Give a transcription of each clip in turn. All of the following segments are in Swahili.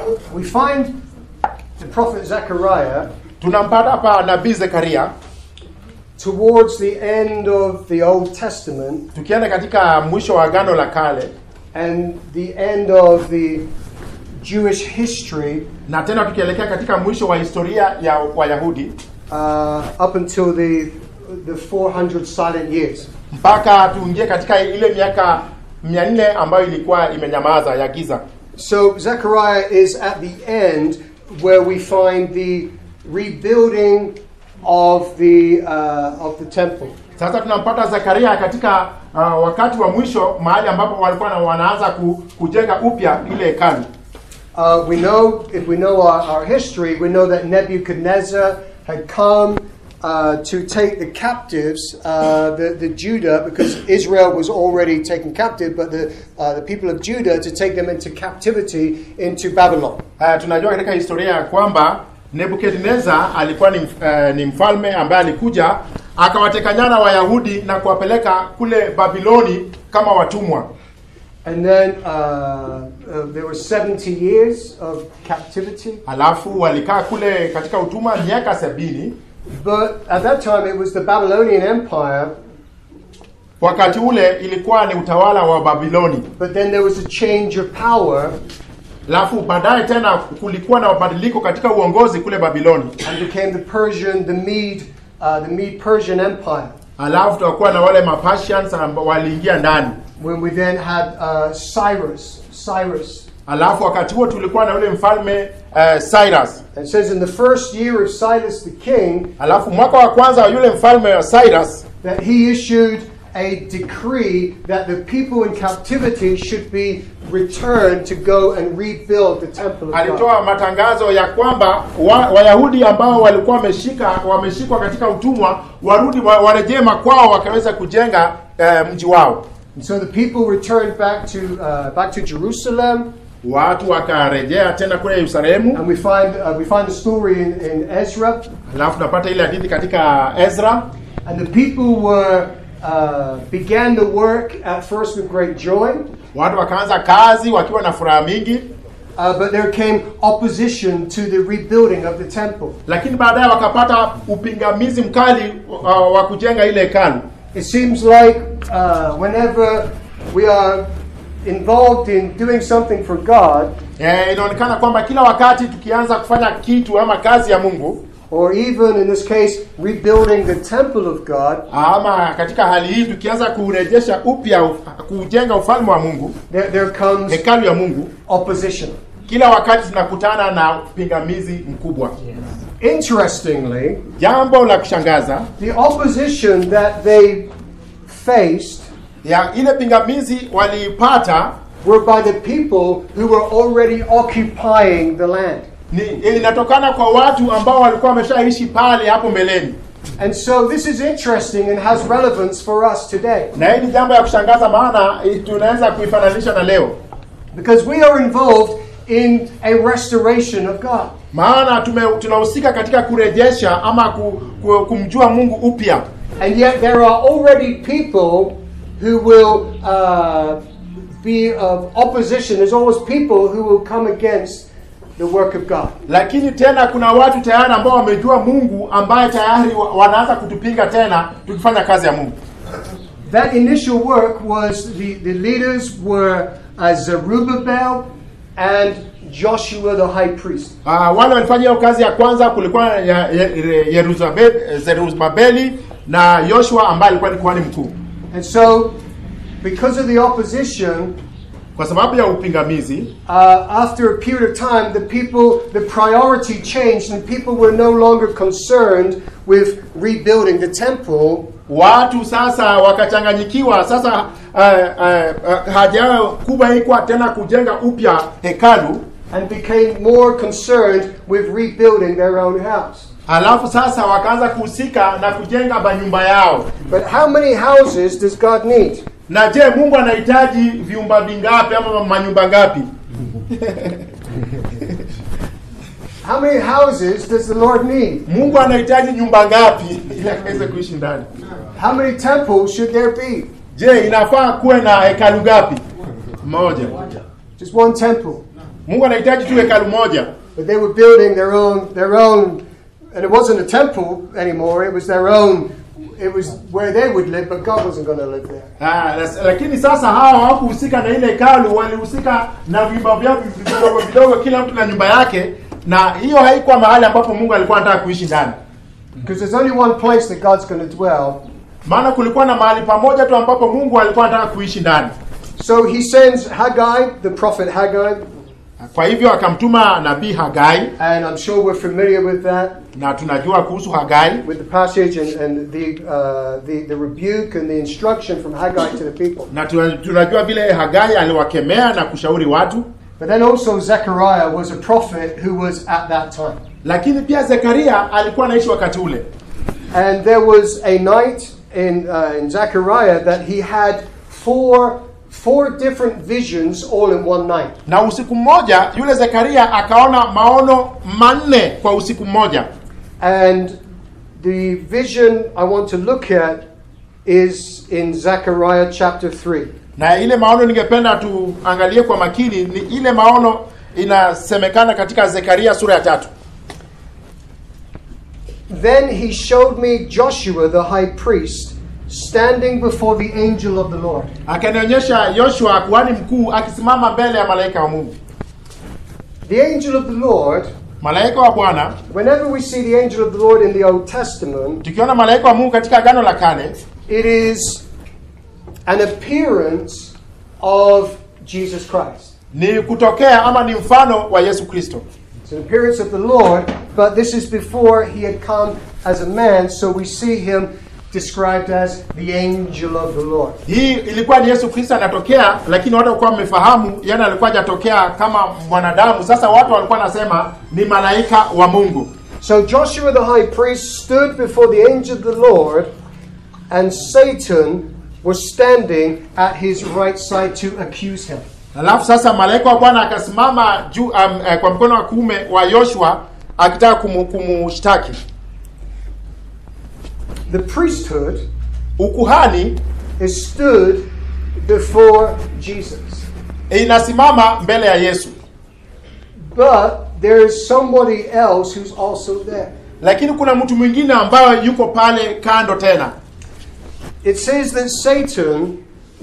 we find the prophet Zechariah tunampata hapa nabii zekaria towards the end of the Old Testament tukienda katika mwisho wa agano la kale and the end of the Jewish history na tena tukielekea katika mwisho wa historia ya wayahudi uh, up until the the 400 silent years. mpaka tuingie katika ile miaka mia nne ambayo ilikuwa imenyamaza ya giza So Zechariah is at the end where we find the rebuilding of the uh, of the temple. sasa tunampata zekaria katika uh, wakati wa mwisho mahali ambapo walikuwa na wanaanza ku, kujenga upya ile hekalu Uh, we know, if we know our, our history, we know that Nebuchadnezzar had come uh, to take the captives, uh, the, the Judah, because Israel was already taken captive, but the, uh, the people of Judah to take them into captivity into Babylon. uh, tunajua katika historia ya kwamba nebukadnezar alikuwa ni, mf- uh, ni mfalme ambaye alikuja akawateka nyara wayahudi na kuwapeleka kule babiloni kama watumwa And then uh, uh, there were 70 years of captivity. alafu walikaa kule katika utumwa miaka sabini But at that time, it was the Babylonian Empire, wakati ule ilikuwa ni utawala wa babiloni but then there was a change of power alafu baadaye tena kulikuwa na mabadiliko katika uongozi kule babiloni and became the Persian, the Mede, uh, the Mede Persian Empire. alafu tukakuwa na wale mapasians ambao waliingia ndani When we then had uh, Cyrus, Cyrus. alafu wakati huo tulikuwa na yule mfalme uh, cyrus And it says in the first year of Cyrus the king alafu mwaka wa kwanza wa yule mfalme wa cyrus that he issued a decree that the people in captivity should be returned to go and rebuild the temple of God. alitoa matangazo ya kwamba wa, wayahudi ambao walikuwa wameshika wameshikwa katika utumwa warudi wa, warejee makwao wakaweza kujenga uh, mji wao And so the people returned back to uh, back to Jerusalem, watu wakarejea tena kule yerusalemu and we find uh, we find the story in, in Ezra, alafu tunapata ile hadithi katika ezra and the people were uh, began the work at first with great joy, watu wakaanza kazi wakiwa na furaha mingi uh, but there came opposition to the rebuilding of the temple. lakini baadaye wakapata upingamizi mkali uh, wa kujenga ile hekalu It seems like uh, whenever we are involved in doing something for God, Eh, inaonekana kwamba kila wakati tukianza kufanya kitu ama kazi ya mungu or even in this case, rebuilding the temple of God, ama katika hali hii tukianza kurejesha upya uf- kujenga ufalme wa mungu there, there comes hekalu ya mungu opposition. kila wakati tunakutana na pingamizi mkubwa Interestingly, jambo la kushangaza the opposition that they faced ya ile pingamizi waliipata were by the people who were already occupying the land. ni inatokana kwa watu ambao walikuwa wameshaishi pale hapo mbeleni And so this is interesting and has relevance for us today na hii ni jambo ya kushangaza maana eh, tunaweza kuifananisha na leo because we are involved in a restoration of God. maana tume, tunahusika katika kurejesha ama ku, ku, kumjua mungu upya And yet there are already people who will uh, be of opposition. There's always people who will come against the work of God. lakini tena kuna watu tayari ambao wamejua mungu ambaye tayari wa- wanaanza kutupinga tena tukifanya kazi ya mungu That initial work was the, the leaders were uh, Zerubbabel and Joshua the high priest. uh, wale walifanya hiyo kazi ya kwanza kulikuwa ya, ya, ya, Yeruzabe- zerubabeli na yoshua ambaye alikuwa ni kuhani mkuu And so, because of the opposition, kwa sababu ya upingamizi uh, after a period of time, the people, the priority changed, and people were no longer concerned with rebuilding the temple. watu sasa wakachanganyikiwa sasa uh, uh, uh, haja yao kubwa ilikuwa tena kujenga upya hekalu and became more concerned with rebuilding their own house. alafu sasa wakaanza kuhusika na kujenga manyumba yao But how many houses does God need? na je mungu anahitaji vyumba vingapi ama manyumba ngapi How many houses does the Lord need? mungu anahitaji nyumba ngapi ili akaweze kuishi ndani How many temples should there be? je inafaa kuwe na hekalu ngapi moja Just one temple. mungu anahitaji tu hekalu moja But they were building their own, their own, and it wasn't a temple anymore. It was their own. It was where they would live, but God wasn't going to live there. Ah, las- lakini sasa hawa hawakuhusika na ile hekalu walihusika na vyumba vyao vidogo vidogo kila mtu na nyumba yake na hiyo haikuwa mahali ambapo mungu alikuwa anataka kuishi ndani Because there's only one place that God's going to dwell. maana kulikuwa na mahali pamoja tu ambapo mungu alikuwa anataka kuishi ndani So he sends Haggai, the prophet Haggai, kwa hivyo akamtuma nabii hagai and I'm sure we're familiar with that, na tunajua kuhusu hagai with the passage and, and the, uh, the, the rebuke and the instruction from Haggai to the people. na tuna- tunajua vile hagai aliwakemea na kushauri watu But then also Zechariah was a prophet who was at that time. lakini pia zekaria alikuwa anaishi wakati ule And there was a night in, uh, in Zechariah that he had four, four different visions all in one night. na usiku mmoja yule zekaria akaona maono manne kwa usiku mmoja And the vision I want to look at is in Zechariah chapter 3. na ile maono ningependa tuangalie kwa makini ni ile maono inasemekana katika zekaria sura ya tatu Then he showed me Joshua the high priest standing before the angel of the Lord. akanionyesha yoshua kuhani mkuu akisimama mbele ya malaika wa mungu The angel of the Lord, malaika wa bwana whenever we see the angel of the Lord in the Old Testament, tukiona malaika wa mungu katika agano la kale it is an appearance of Jesus Christ. ni kutokea ama ni mfano wa yesu kristo It's an appearance of the Lord, but this is before he had come as a man, so we see him described as the angel of the Lord. hii ilikuwa ni yesu kristo anatokea lakini watu walikuwa wamefahamu yani alikuwa hajatokea kama mwanadamu sasa watu walikuwa wanasema ni malaika wa mungu So Joshua the high priest stood before the angel of the Lord, and Satan was standing at his right side to accuse him. alafu sasa malaika wa bwana akasimama juu um, eh, kwa mkono wa kuume wa yoshua akitaka kumu- kumushtaki The priesthood ukuhani is stood before Jesus. inasimama mbele ya yesu But there is somebody else who's also there. lakini kuna mtu mwingine ambaye yuko pale kando tena It says that Satan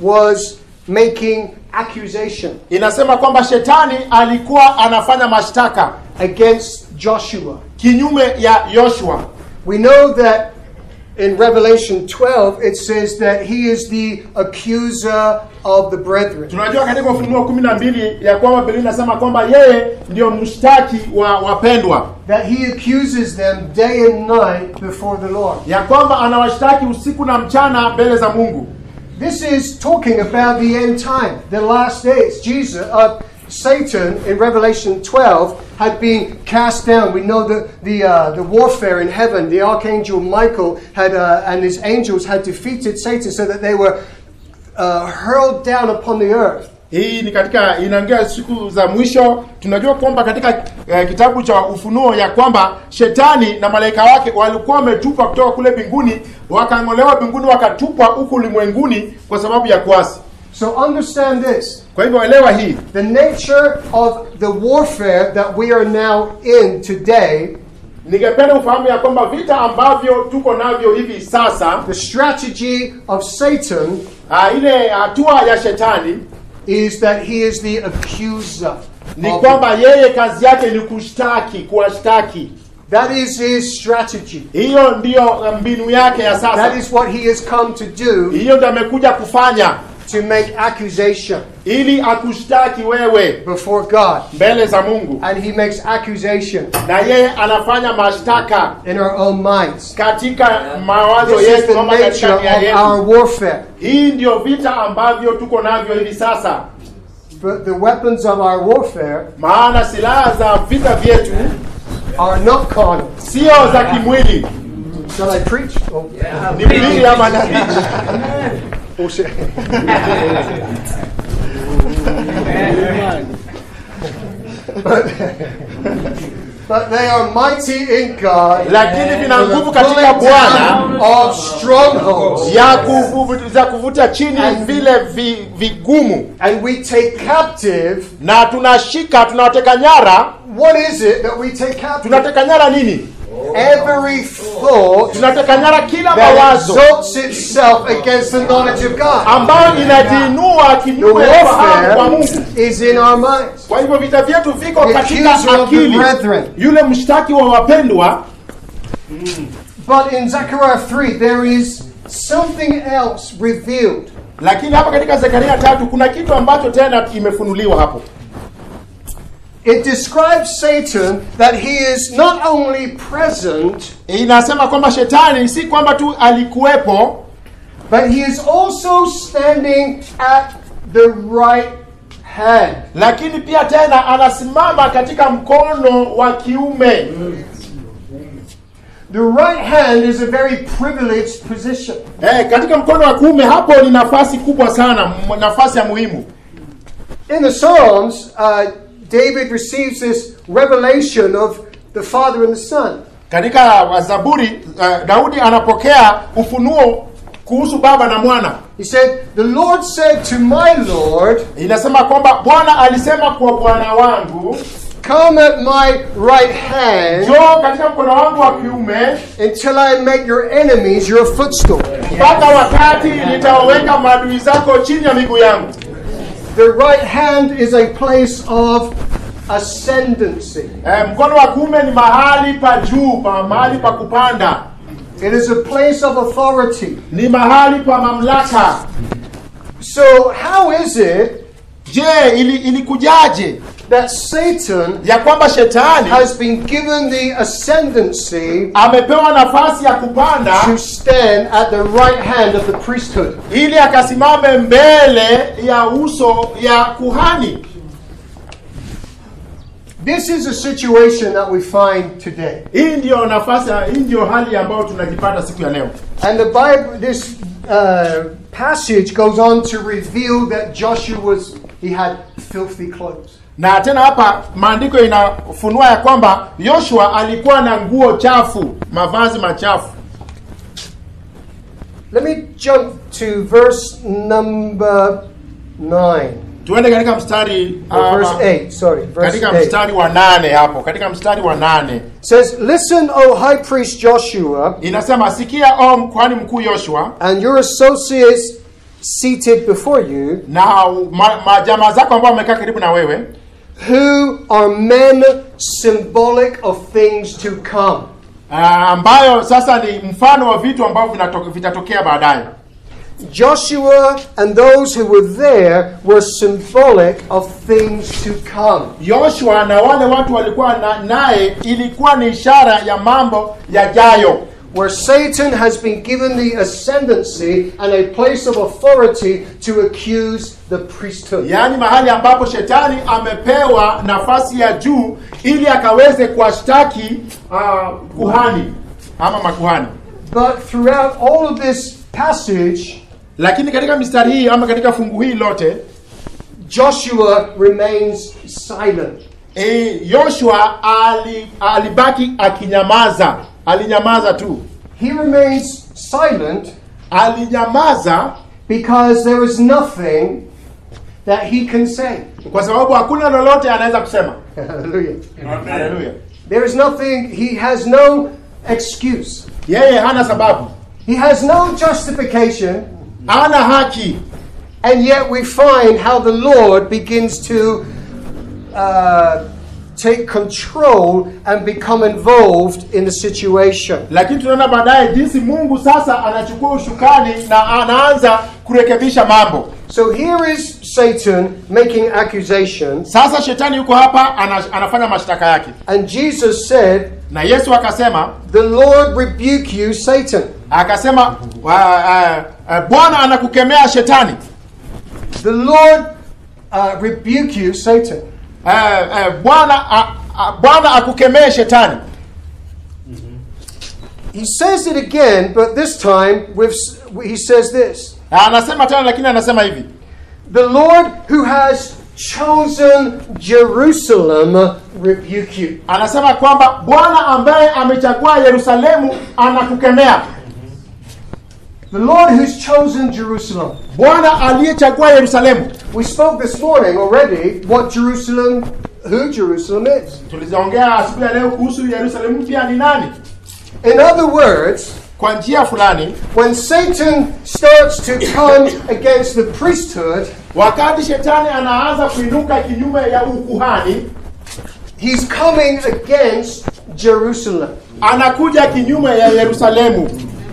was making accusation inasema kwamba shetani alikuwa anafanya mashtaka against Joshua. kinyume ya yoshua We know that in Revelation 12 it says that he is the accuser of the brethren. tunajua katika ufunuo kumi na mbili ya kwamba biblia inasema kwamba yeye ndio mshtaki wa wapendwa That he accuses them day and night before the Lord. ya kwamba anawashtaki usiku na mchana mbele za mungu This is talking about the end time, the last days. Jesus, uh, Satan in Revelation 12 had been cast down. We know the the uh, the warfare in heaven. The archangel Michael had uh, and his angels had defeated Satan, so that they were uh, hurled down upon the earth. hii ni katika inaongea siku za mwisho tunajua kwamba katika eh, kitabu cha ufunuo ya kwamba shetani na malaika wake walikuwa wametupwa kutoka kule mbinguni wakang'olewa mbinguni wakatupwa huku ulimwenguni kwa sababu ya kuasi So understand this: kwa hivyo elewa hii the nature of the warfare that we are now in today, ningependa ufahamu ya kwamba vita ambavyo tuko navyo hivi sasa the strategy of Satan ah, ile hatua ya shetani is that he is the accuser. ni of kwamba yeye kazi yake ni kushtaki kuwashtaki That is his strategy. hiyo ndiyo mbinu yake ya That sasa is what he has come to do hiyo ndio amekuja kufanya to make accusation ili akushtaki wewe before God. mbele za mungu And he makes accusation na yeye anafanya mashtaka in our own minds. katika mawazo This is yetu the ama nature katika nia of our yetu warfare. hii ndio vita ambavyo tuko navyo hivi sasa But the weapons of our warfare maana silaha za vita vyetu are not carnal. sio za kimwili Shall I preach? Oh, ni mwili ama nani oh, shit. but but they are mighty in God. lakini vina for the nguvu katika pulling bwana down of strongholds. ya kuvu- za kuvuta chini vile vi, vigumu And we take captive. na tunashika tunawateka nyara What is it that we take captive? tunateka nyara nini Every thought tunateka nyara kila that mawazo exalts itself against the knowledge of God. ambayo inajiinua The kinyume ya ufahamu wa Mungu. warfare is in our minds. Kwa hivyo vita vyetu viko The katika accuser of the akili. brethren. Yule mshtaki wa wapendwa, But in Zechariah 3, there is something else revealed. lakini hapa katika Zekaria tatu kuna kitu ambacho tena imefunuliwa hapo. It describes Satan that he is not only present, Inasema kwamba shetani si kwamba tu alikuwepo, but he is also standing at the right hand. lakini pia tena anasimama katika mkono wa kiume. The right hand is a very privileged position. Eh, katika mkono wa kuume hapo ni nafasi kubwa sana, m- nafasi ya muhimu. In the Psalms, uh, David receives this revelation of the Father and the Son. Katika Zaburi uh, Daudi anapokea ufunuo kuhusu baba na mwana. He said, The Lord said to my Lord, Inasema kwamba Bwana alisema kwa bwana wangu, Come at my right hand njoo katika mkono wangu wa kiume until I make your enemies your footstool. mpaka wakati nitawaweka maadui zako chini ya miguu yangu. The right hand is a place of ascendancy. Eh, mkono wa kuume ni mahali pa juu, pa mahali pa kupanda, It is a place of authority. ni mahali pa mamlaka. So, how is it Je, ili ilikujaje that Satan ya kwamba shetani has been given the ascendancy amepewa nafasi ya kupanda to stand at the right hand of the priesthood? ili akasimame mbele ya uso ya kuhani? This is a situation that we find today. Hii ndiyo nafasi, hii ndiyo hali ambayo tunajipata siku ya leo. And the Bible, this uh, passage goes on to reveal that Joshua was, he had filthy clothes. Na tena hapa maandiko inafunua ya kwamba Yoshua alikuwa na nguo chafu, mavazi machafu. Let me jump to verse number 9. Tuende katika mstari Or uh, verse 8, sorry. Verse katika 8. mstari wa nane hapo, katika mstari wa nane says, Listen, O high priest Joshua, inasema, sikia o mkuhani mkuu Yoshua and your associates seated before you, na ma, ma, jamaa zako ambao wamekaa karibu na wewe, who are men symbolic of things to come. uh, ambayo sasa ni mfano wa vitu ambavyo vinato- vitatokea baadaye. Joshua and those who were there were symbolic of things to come. Yoshua na wale watu walikuwa na, naye ilikuwa ni ishara ya mambo yajayo. where Satan has been given the ascendancy and a place of authority to accuse the priesthood. yaani mahali ambapo shetani amepewa nafasi ya juu ili akaweze kuwashtaki uh, kuhani ama makuhani. But throughout all of this passage, Lakini katika mistari hii ama katika fungu hii lote Joshua remains silent. e, Yoshua ali, alibaki akinyamaza, alinyamaza tu, He remains silent alinyamaza because there is nothing that he can say. kwa sababu hakuna lolote anaweza kusema. Hallelujah. Haleluya! There is nothing, he has no excuse. Yeye hana sababu, He has no justification, hana haki, and yet we find how the Lord begins to uh, take control and become involved in the situation. lakini tunaona baadaye jinsi Mungu sasa anachukua ushukani na anaanza kurekebisha mambo. So here is Satan making accusations, Sasa shetani yuko hapa ana, anafanya mashtaka yake, and Jesus said, na Yesu akasema The Lord rebuke you, Satan. akasema wa- uh, uh, Bwana anakukemea shetani. The Lord uh, rebuke you, Satan. Uh, uh, Bwana uh, uh, Bwana akukemee shetani. He says it again, but this time with he says this: Na anasema tena, lakini anasema hivi The Lord who has chosen Jerusalem rebuke you. anasema kwamba bwana ambaye amechagua yerusalemu anakukemea The Lord who's chosen Jerusalem. bwana aliyechagua yerusalemu We spoke this morning already what Jerusalem, who Jerusalem is. tulizaongea asubuhi ya leo kuhusu yerusalemu mpya ni nani In other words, kwa njia fulani when Satan starts to come against the priesthood, wakati shetani anaanza kuinuka kinyume ya ukuhani he's coming against Jerusalem. anakuja kinyume ya yerusalemu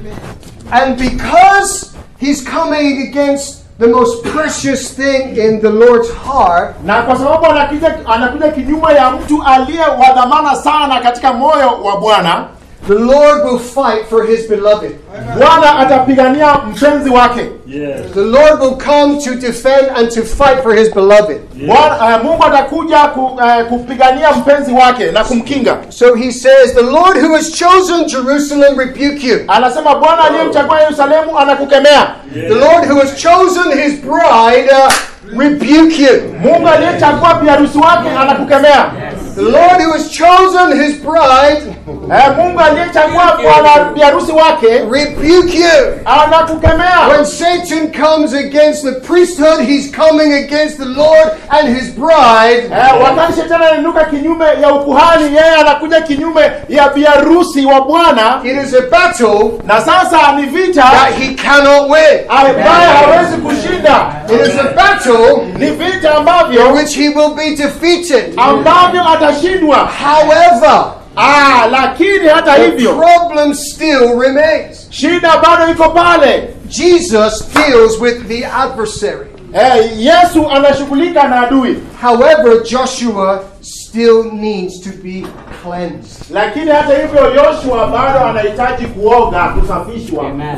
And because he's coming against the most precious thing in the Lord's heart, na kwa sababu anakuja, anakuja kinyume ya mtu aliye wa dhamana sana katika moyo wa bwana the Lord will fight for his beloved. bwana atapigania mpenzi wake Yes. The Lord will come to defend and to fight for his beloved. Bwana, uh, mungu atakuja ku, uh, kupigania mpenzi wake na kumkinga So he says, The Lord who has chosen Jerusalem rebuke you. anasema bwana aliyemchagua yerusalemu anakukemea The Lord who has chosen his bride uh, rebuke you. mungu aliyechagua biharusi wake anakukemea The Lord who has chosen his bride eh, mungu aliyechagua bwana biharusi wake rebuke you. anakukemea When Satan comes against the priesthood, he's coming against the Lord and his bride. Eh, wakati shetani anainuka kinyume ya ukuhani yeye anakuja kinyume ya biharusi wa bwana It is a battle na sasa ni vita that he cannot win. ambaye hawezi kushinda It is a battle ni vita in ambavyo which he will be defeated. ambavyo atashindwa However, ah, lakini hata the hivyo problem still remains. shida bado iko pale Jesus deals with the adversary. eh, yesu anashughulika na adui However, Joshua still needs to be cleansed. lakini hata hivyo yoshua bado anahitaji kuoga kusafishwa Amen.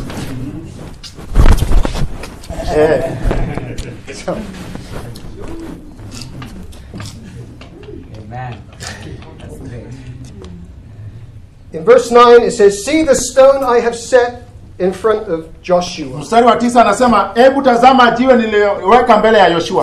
eh, Amen. That's great. In verse 9, it says, See the stone I have set in front of Joshua. mstari wa tisa anasema hebu tazama jiwe niliyoweka mbele ya yoshua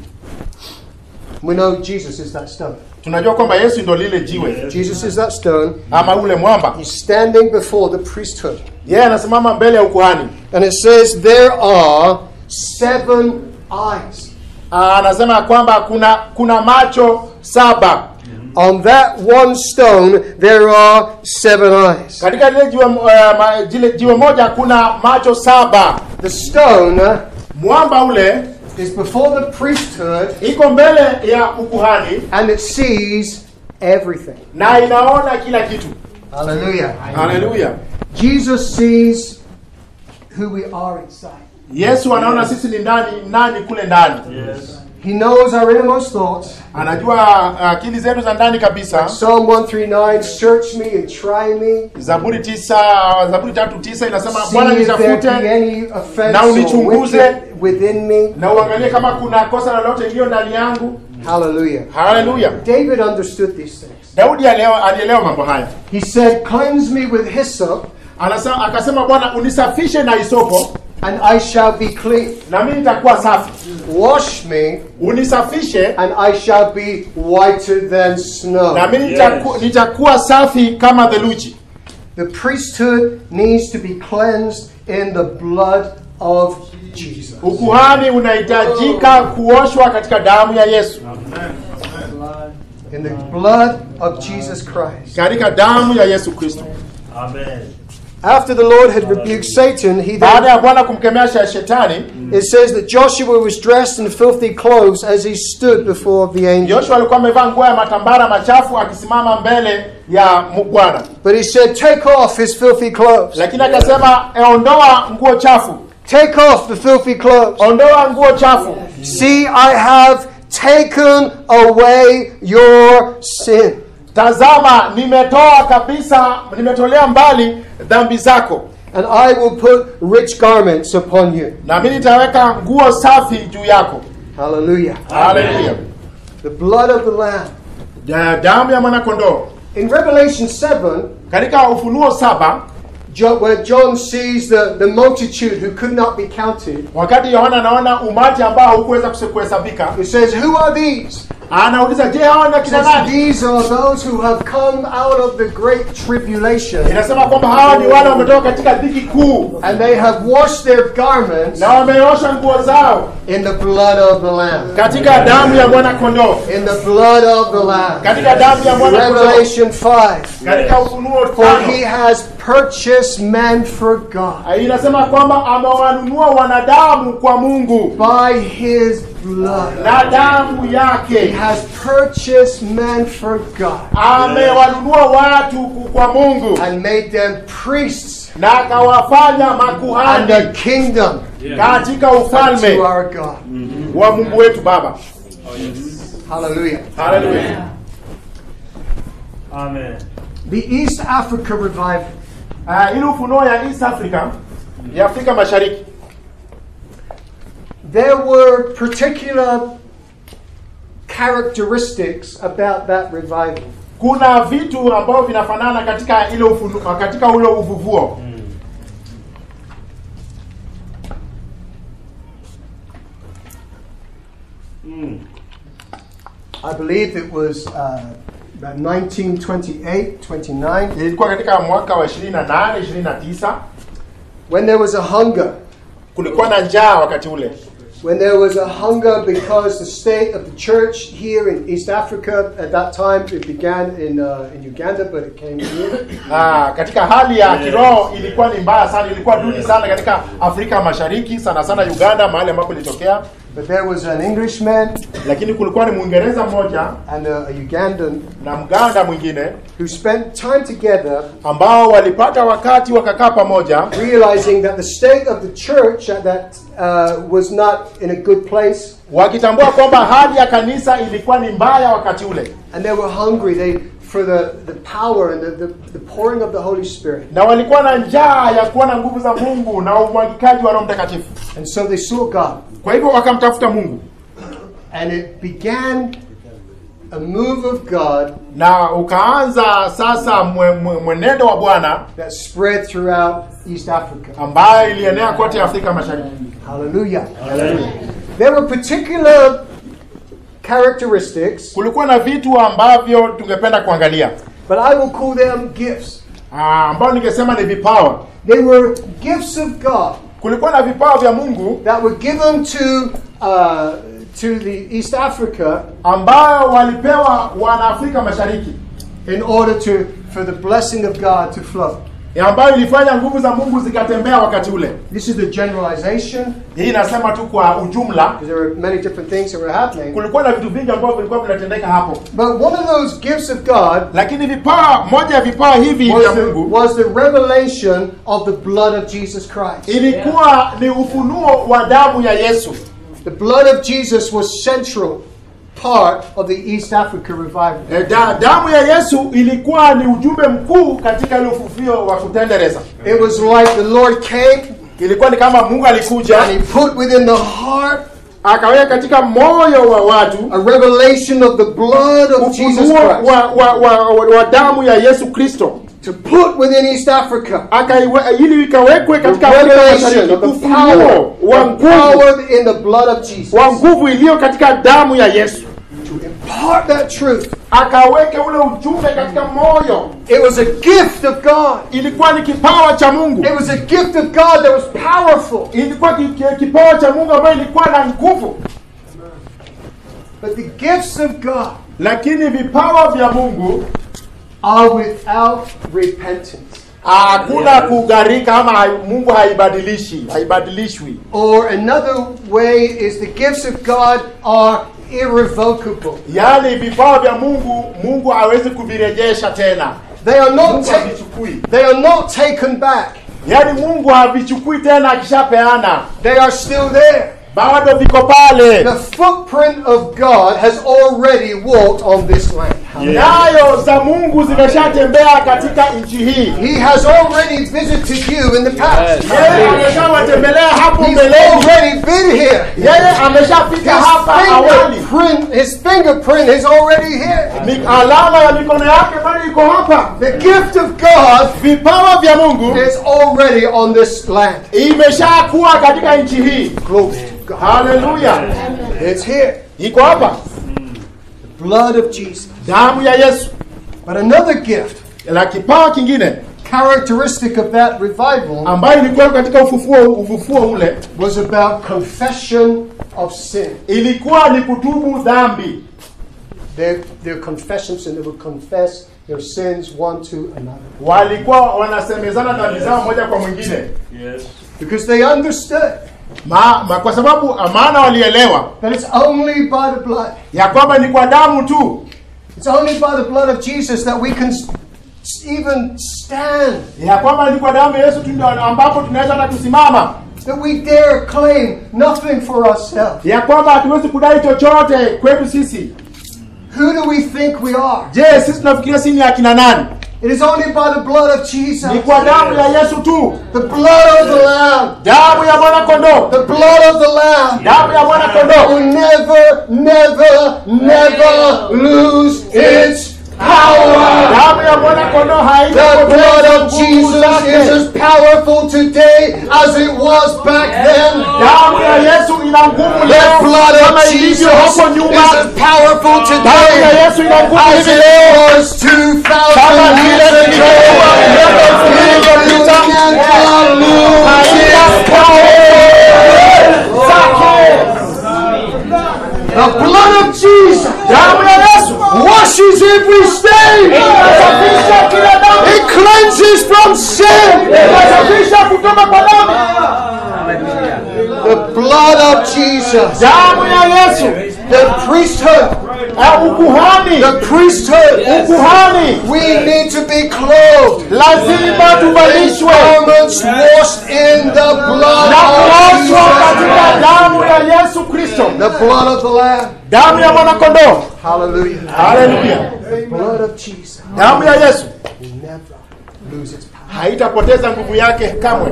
We know Jesus is that stone. tunajua kwamba yesu ndo lile jiwe Jesus is that stone. ama ule mwamba He's standing before the priesthood. yeye anasimama mbele ya ukuhani And it says, There are seven eyes. Ah, anasema ya kwamba kuna kuna macho saba On that one stone, there are seven eyes. katika lile jiwe, uh, ma, jile, jiwe moja kuna macho saba The stone mwamba ule is before the priesthood iko mbele ya ukuhani and it sees everything. na inaona kila kitu Hallelujah. haleluya Jesus sees who we are inside. yesu anaona sisi ni ndani nani kule ndani Yes. He knows our innermost thoughts. anajua akili zetu za ndani kabisa Psalm 139 Search me and try me. zaburi tisa zaburi tatu tisa inasema See bwana if there be nitafute any offense na or unichunguze. wicked within me. na uangalie kama kuna kosa lolote iliyo ndani yangu Hallelujah. haleluya David understood these things. daudi alielewa alielewa mambo haya He said, Cleanse me with hyssop, Anasema, akasema bwana unisafishe na isopo and I shall be clean. na mimi nitakuwa safi Wash me, unisafishe and I shall be whiter than snow. na mimi Yes. nitaku, nitakuwa safi kama theluji The priesthood needs to be cleansed in the blood of Jesus. ukuhani unahitajika kuoshwa katika damu ya yesu In the blood of Jesus Christ. katika damu ya yesu kristo Amen. After the Lord had rebuked Satan, he baada then, ya bwana kumkemea sha- shetani it says that Joshua was dressed in filthy clothes as he stood before the angel. yoshua alikuwa amevaa nguo ya matambara machafu akisimama mbele ya mu- bwana But he said, Take off his filthy clothes. lakini akasema "E, ondoa nguo chafu Take off the filthy clothes. ondoa nguo chafu See, I have taken away your sin. tazama nimetoa kabisa nimetolea mbali dhambi zako And I will put rich garments upon you. na mimi nitaweka nguo safi juu yako Hallelujah. haleluya The blood of the Lamb. Ja- damu ya mwanakondoo In Revelation 7, katika ufunuo saba Jo- where John sees the, the multitude who could not be counted, wakati yohana anaona umati ambao haukuweza kuse- kuhesabika he says, Who are these? anauliza je hawa ni He akina says, nani These are those who have come out of the great tribulation, inasema kwamba hawa ni wale wametoka katika dhiki kuu and they have washed their garments na wameosha nguo zao in the blood of the Lamb. katika damu ya mwana kondoo In the blood of the Lamb. katika damu ya mwana kondoo Revelation 5. katika ufunuo For he tano has purchased men for God inasema kwamba amewanunua wanadamu kwa mungu by his blood. na damu He yake has purchased men for God amewanunua watu ku- kwa mungu and made them priests na akawafanya and a makuhani kingdom katika ufalme to our God. wa mungu wetu baba Hallelujah. haleluya Amen. The East Africa revival. uh, ili ufunuo ya east africa ya afrika mashariki There were particular characteristics about that revival. kuna vitu ambavyo vinafanana katika ile ufunu, katika ule uvuvuo I believe it was uh, about 1928, 29, ilikuwa katika mwaka wa 28 29 when there was a hunger. kulikuwa na njaa wakati ule When there was a hunger because the state of the church here in East Africa at that time, it began in, uh, in Uganda, but it came here. Ah, katika hali ya kiroho ilikuwa ni mbaya sana ilikuwa duni sana katika afrika mashariki sana sana uganda mahali ambapo ilitokea But there was an Englishman lakini kulikuwa ni mwingereza mmoja and a, a Ugandan na mganda mwingine who spent time together ambao walipata wakati wakakaa pamoja realizing that the state of the church at that uh, was not in a good place wakitambua kwamba hali ya kanisa ilikuwa ni mbaya wakati ule and they were hungry they for the, the power and the, the, the pouring of the Holy Spirit. na walikuwa na njaa ya kuona nguvu za mungu na umwagikaji wa roho mtakatifu And so they saw God. kwa hivyo wakamtafuta mungu And it began a move of God na ukaanza sasa mwe- mwe- mwenendo wa bwana that spread throughout East Africa. ambayo ilienea kote afrika mashariki Hallelujah. There were particular characteristics, kulikuwa na vitu ambavyo tungependa kuangalia but I will call them gifts. Ah, ambao ningesema ni vipawa They were gifts of God kulikuwa na vipawa vya mungu that were given to uh, to the East Africa ambayo walipewa wanaafrika mashariki in order to for the blessing of God to flow. ya ambayo ilifanya nguvu za mungu zikatembea wakati ule This is the generalization hii inasema tu kwa ujumla because there were many different things that were happening. kulikuwa na vitu vingi ambavyo vilikuwa vinatendeka hapo But one of those gifts of God lakini vipawa moja ya vipawa hivi vya was the, mungu was the revelation of the blood of Jesus Christ. ilikuwa ni ufunuo wa damu ya yesu The blood of Jesus was central part of the East Africa revival. E, da, damu ya yesu ilikuwa ni ujumbe mkuu katika ile ufufio wa kutendereza It was like the Lord came ilikuwa ni kama mungu alikuja and he put within the heart akaweka katika moyo wa watu a revelation of the blood of Jesus ufunuo Christ wa, wa, wa, wa, wa damu ya yesu kristo to put within East Africa akaiwe ili ikawekwe the katika Afrika revelation Mashariki, of the power, ufunuo wa the nguvu power in the blood of Jesus wa nguvu iliyo katika damu ya yesu to impart that truth. akaweke ule ujumbe katika moyo It was a gift of God. ilikuwa ni kipawa cha mungu It was a gift of God that was powerful. ilikuwa ki- ki- kipawa cha mungu ambayo ilikuwa na nguvu But the gifts of God lakini vipawa vya mungu are without repentance. hakuna kugarika ama hai- mungu haibadilishi haibadilishwi Or another way is the gifts of God are irrevocable. yaani vipawa vya mungu mungu hawezi kuvirejesha tena They are not mungu ta- havichukui they are not taken back. yaani mungu havichukui tena akishapeana They are still there. bado viko pale The footprint of God has already walked on this land. nyayo za mungu zimeshatembea katika nchi hii He has already visited you in the past. yeye ameshawatembelea hapo He's mbeleni already been here. yeye ameshafika His hapa awali fingerprint print, his fingerprint is already here. Mi- alama ya mikono yake bado iko hapa The gift of God vipawa vya mungu is already on this land. imeshakuwa katika nchi hii Glory to God. haleluya It's here. iko hapa Blood of Jesus. damu ya yesu But another gift, la kipawa kingine characteristic of that revival, ambayo ilikuwa katika ufufuo ufufuo ule was about confession of sin. ilikuwa ni kutubu dhambi Their, their confessions, and they would confess their sins one to another. walikuwa wanasemezana dhambi zao moja kwa mwingine Because they understood ma, ma, kwa sababu maana walielewa that it's only by the blood. ya kwamba ni kwa damu tu It's only by the blood of Jesus that we can s- even stand, ya kwamba ni kwa damu ya yesu tu ndio ambapo tunaweza hata kusimama that we dare claim nothing for ourselves. ya kwamba hatuwezi kudai chochote kwetu sisi Who do we think we are? je sisi tunafikiria sisi ni akina nani It is only by the blood of Jesus, ni kwa damu ya yesu tu the blood of the Lamb, damu ya mwana kondoo the blood of the Lamb. damu ya mwana kondoo will never, never, never lose its power. damu ya mwana kondoo The blood haitapoteza of nguvu Jesus zake. is as powerful today as it was back then. damu ya yesu ina nguvu The leo blood kama of Jesus ilivyo hapo is nyuma as powerful damu ya today yesu ina nguvu as hivi leo it was 2,000 kama vile years ago. ilivyokuwa miaka elfu mbili You iliyopita cannot lose haina its nguvu zake The blood of Jesus damu ya yesu washes every stain. inasafisha kila dhambi It cleanses from sin. inasafisha kutoka kwa dhambi The blood of Jesus. damu ya yesu The priesthood. eh, ukuhani The priesthood. ukuhani We need to be clothed. lazima in tuvalishwe garments washed in the blood na of kuoshwa katika Jesus. damu ya yesu kristo The blood of the Lamb. damu ya mwanakondoo Hallelujah. haleluya The blood of Jesus damu ya yesu will never lose its power. haitapoteza nguvu yake kamwe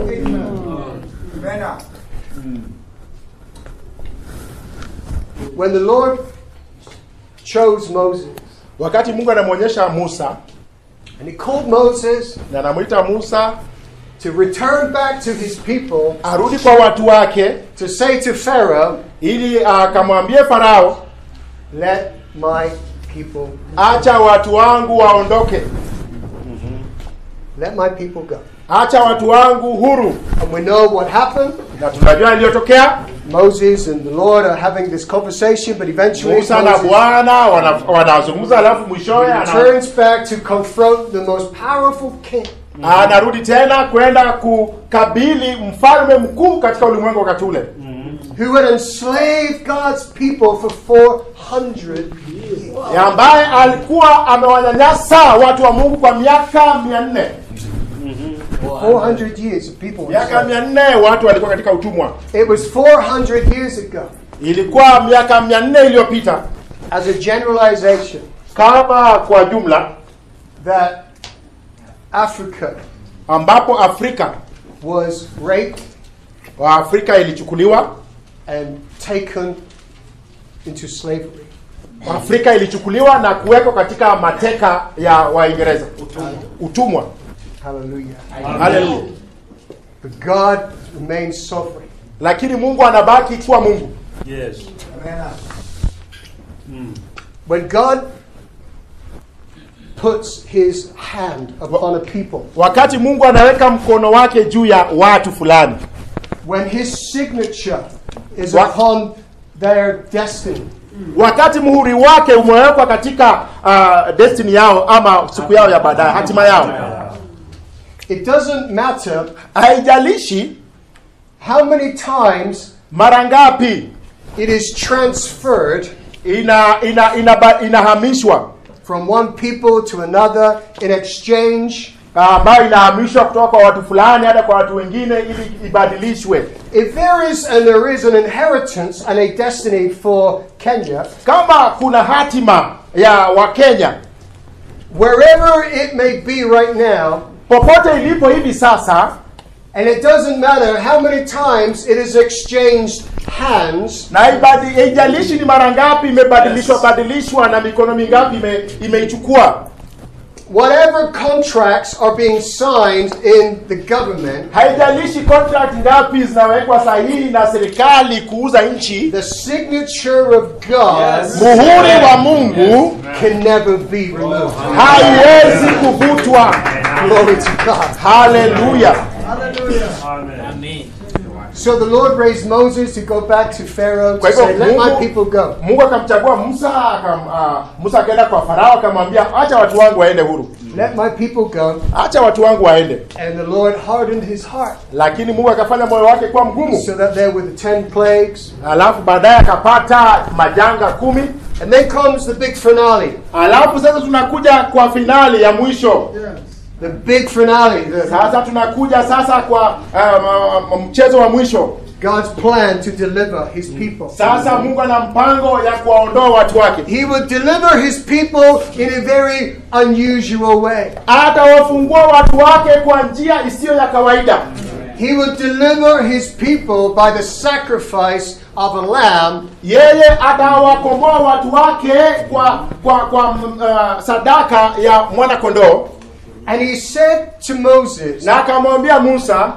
When the Lord chose Moses, wakati mungu anamwonyesha musa and he called Moses na anamwita musa to return back to his people arudi kwa watu wake to say to Pharaoh, ili akamwambie farao Let my people, acha watu wangu waondoke let my people go. acha watu wangu huru And we know what happened. na tunajua iliyotokea Moses and the Lord are having this conversation, but eventually musa na Moses bwana wana- wanazungumza alafu mwishowe ana- turns back to confront the most powerful king. anarudi tena kwenda kukabili mfalme mkuu katika ulimwengu wakati ule who had enslaved God's people for 400 years. ya ambaye alikuwa amewanyanyasa watu wa mungu kwa miaka mia nne 400 years of people. were miaka enslaved. mia nne watu walikuwa katika utumwa It was 400 years ago, ilikuwa miaka mia nne iliyopita as a generalization, kama kwa jumla that Africa ambapo afrika was raped waafrika ilichukuliwa and taken into slavery. afrika ilichukuliwa na kuwekwa katika mateka ya waingereza utumwa Hallelujah. haleluya But God remains sovereign. lakini mungu anabaki kuwa mungu Yes. When God puts his hand upon a people, wakati mungu anaweka mkono wake juu ya watu fulani when his signature is What? upon their destiny, wakati muhuri wake umewekwa katika uh, destiny yao ama siku yao ya baadaye hatima yao it doesn't matter haijalishi how many times mara ngapi it is transferred ina, ina, ina, inahamishwa from one people to another in exchange. ambayo inahamishwa kutoka kwa watu fulani hata kwa watu wengine ili ibadilishwe If there is and there is an inheritance and a destiny for Kenya, kama kuna hatima ya wakenya wherever it may be right now, popote ilipo hivi sasa and it doesn't matter how many times it is exchanged hands, na ibadi- haijalishi ni mara ngapi imebadilishwa badilishwa na mikono mingapi ime, imeichukua whatever contracts are being signed in the government, haijalishi contract ngapi zinawekwa sahihi na serikali kuuza nchi the signature of God muhuri wa mungu can never be removed. haiwezi kuvutwa Glory to God. haleluya Amen. So the Lord raised Moses to go back to Pharaoh Kwa to hivyo say, Let my Mungu- people go. mungu akamchagua musa akam, uh, musa akaenda kwa farao akamwambia acha watu wangu waende huru Let my people go. acha watu wangu waende And the Lord hardened his heart lakini mungu akafanya moyo wake kuwa mgumu so that there were the ten plagues. alafu baadaye akapata majanga kumi And then comes the big finale. alafu sasa tunakuja kwa finali ya mwisho The big finale. The, sasa tunakuja sasa kwa um, um, mchezo wa mwisho God's plan to deliver his people. sasa mungu ana mpango ya kuwaondoa watu wake He would deliver his people in a very unusual way. atawafungua watu wake kwa njia isiyo ya kawaida He would deliver his people by the sacrifice of a lamb yeye atawakomboa watu wake kwa kwa kwa mm, uh, sadaka ya mwana kondoo And he said to Moses, na akamwambia musa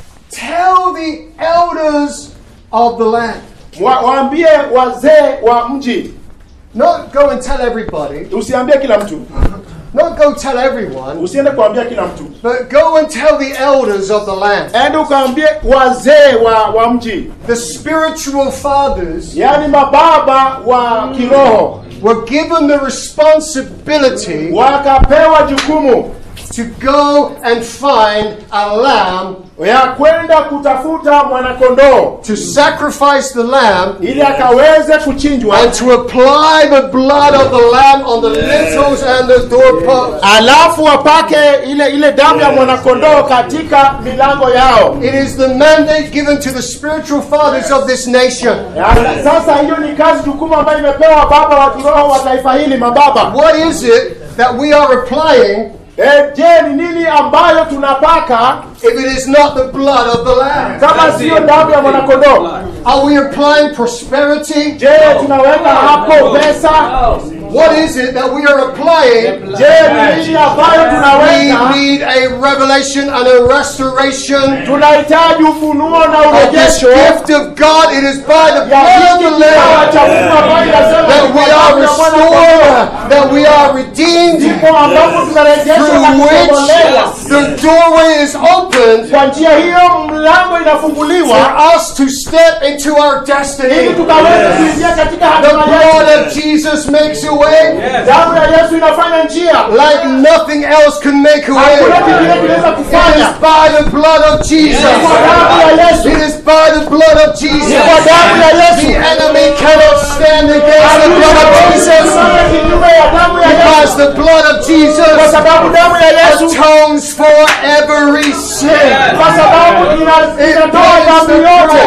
Tell the elders of the land. wa, waambie wazee wa mji Not go and tell everybody, usiambie kila mtu not go tell everyone, usiende kuambia kila mtu but go and tell the elders of the land. ende ukaambie wazee wa wa mji The spiritual fathers yaani mababa wa kiroho were given the responsibility wakapewa jukumu to go and find a lamb ya kwenda kutafuta mwanakondoo to sacrifice the lamb ili akaweze kuchinjwa and to apply the blood of the lamb on the lintels and the doorposts. alafu wapake ile ile damu ya mwanakondoo katika milango yao It is the mandate given to the spiritual fathers of this nation. Ya, sasa hiyo ni kazi jukumu ambayo imepewa baba wa kiroho wa taifa hili mababa What is it that we are applying e, je ni nini ambayo tunapaka if it is not the blood of the lamb? kama siyo damu ya mwanakondoo Are we applying prosperity? je tunaweka hapo pesa What is it that we are applying? je ni nini ambayo We tunaweka need a revelation and a restoration tunahitaji ufunuo na of this urejesho gift of God. It is by the ya blood of hiki the kipawa cha Lamb Mungu ambayo inasema that ni we kwa are damu ya mwanakondoo restored, that we are redeemed, ndipo ambapo tunarejeshwa na through which kukombolewa the doorway is opened kwa njia hiyo mlango for inafunguliwa us to step into our ili destiny. tukaweze kuingia katika The hatima blood yetu of Jesus makes a way damu ya yesu inafanya njia like nothing else can make a hakuna way. kingine kinaweza It is kufanya by the blood of Jesus. kwa damu ya yesu It is by the blood of Jesus. kwa damu ya The yesu enemy cannot stand against the blood of Jesus Tusimame kinyume ya damu ya because yesu the blood of kwa Jesus sababu damu ya yesu atones for every sin. kwa sababu ina- inatoa dhambi yote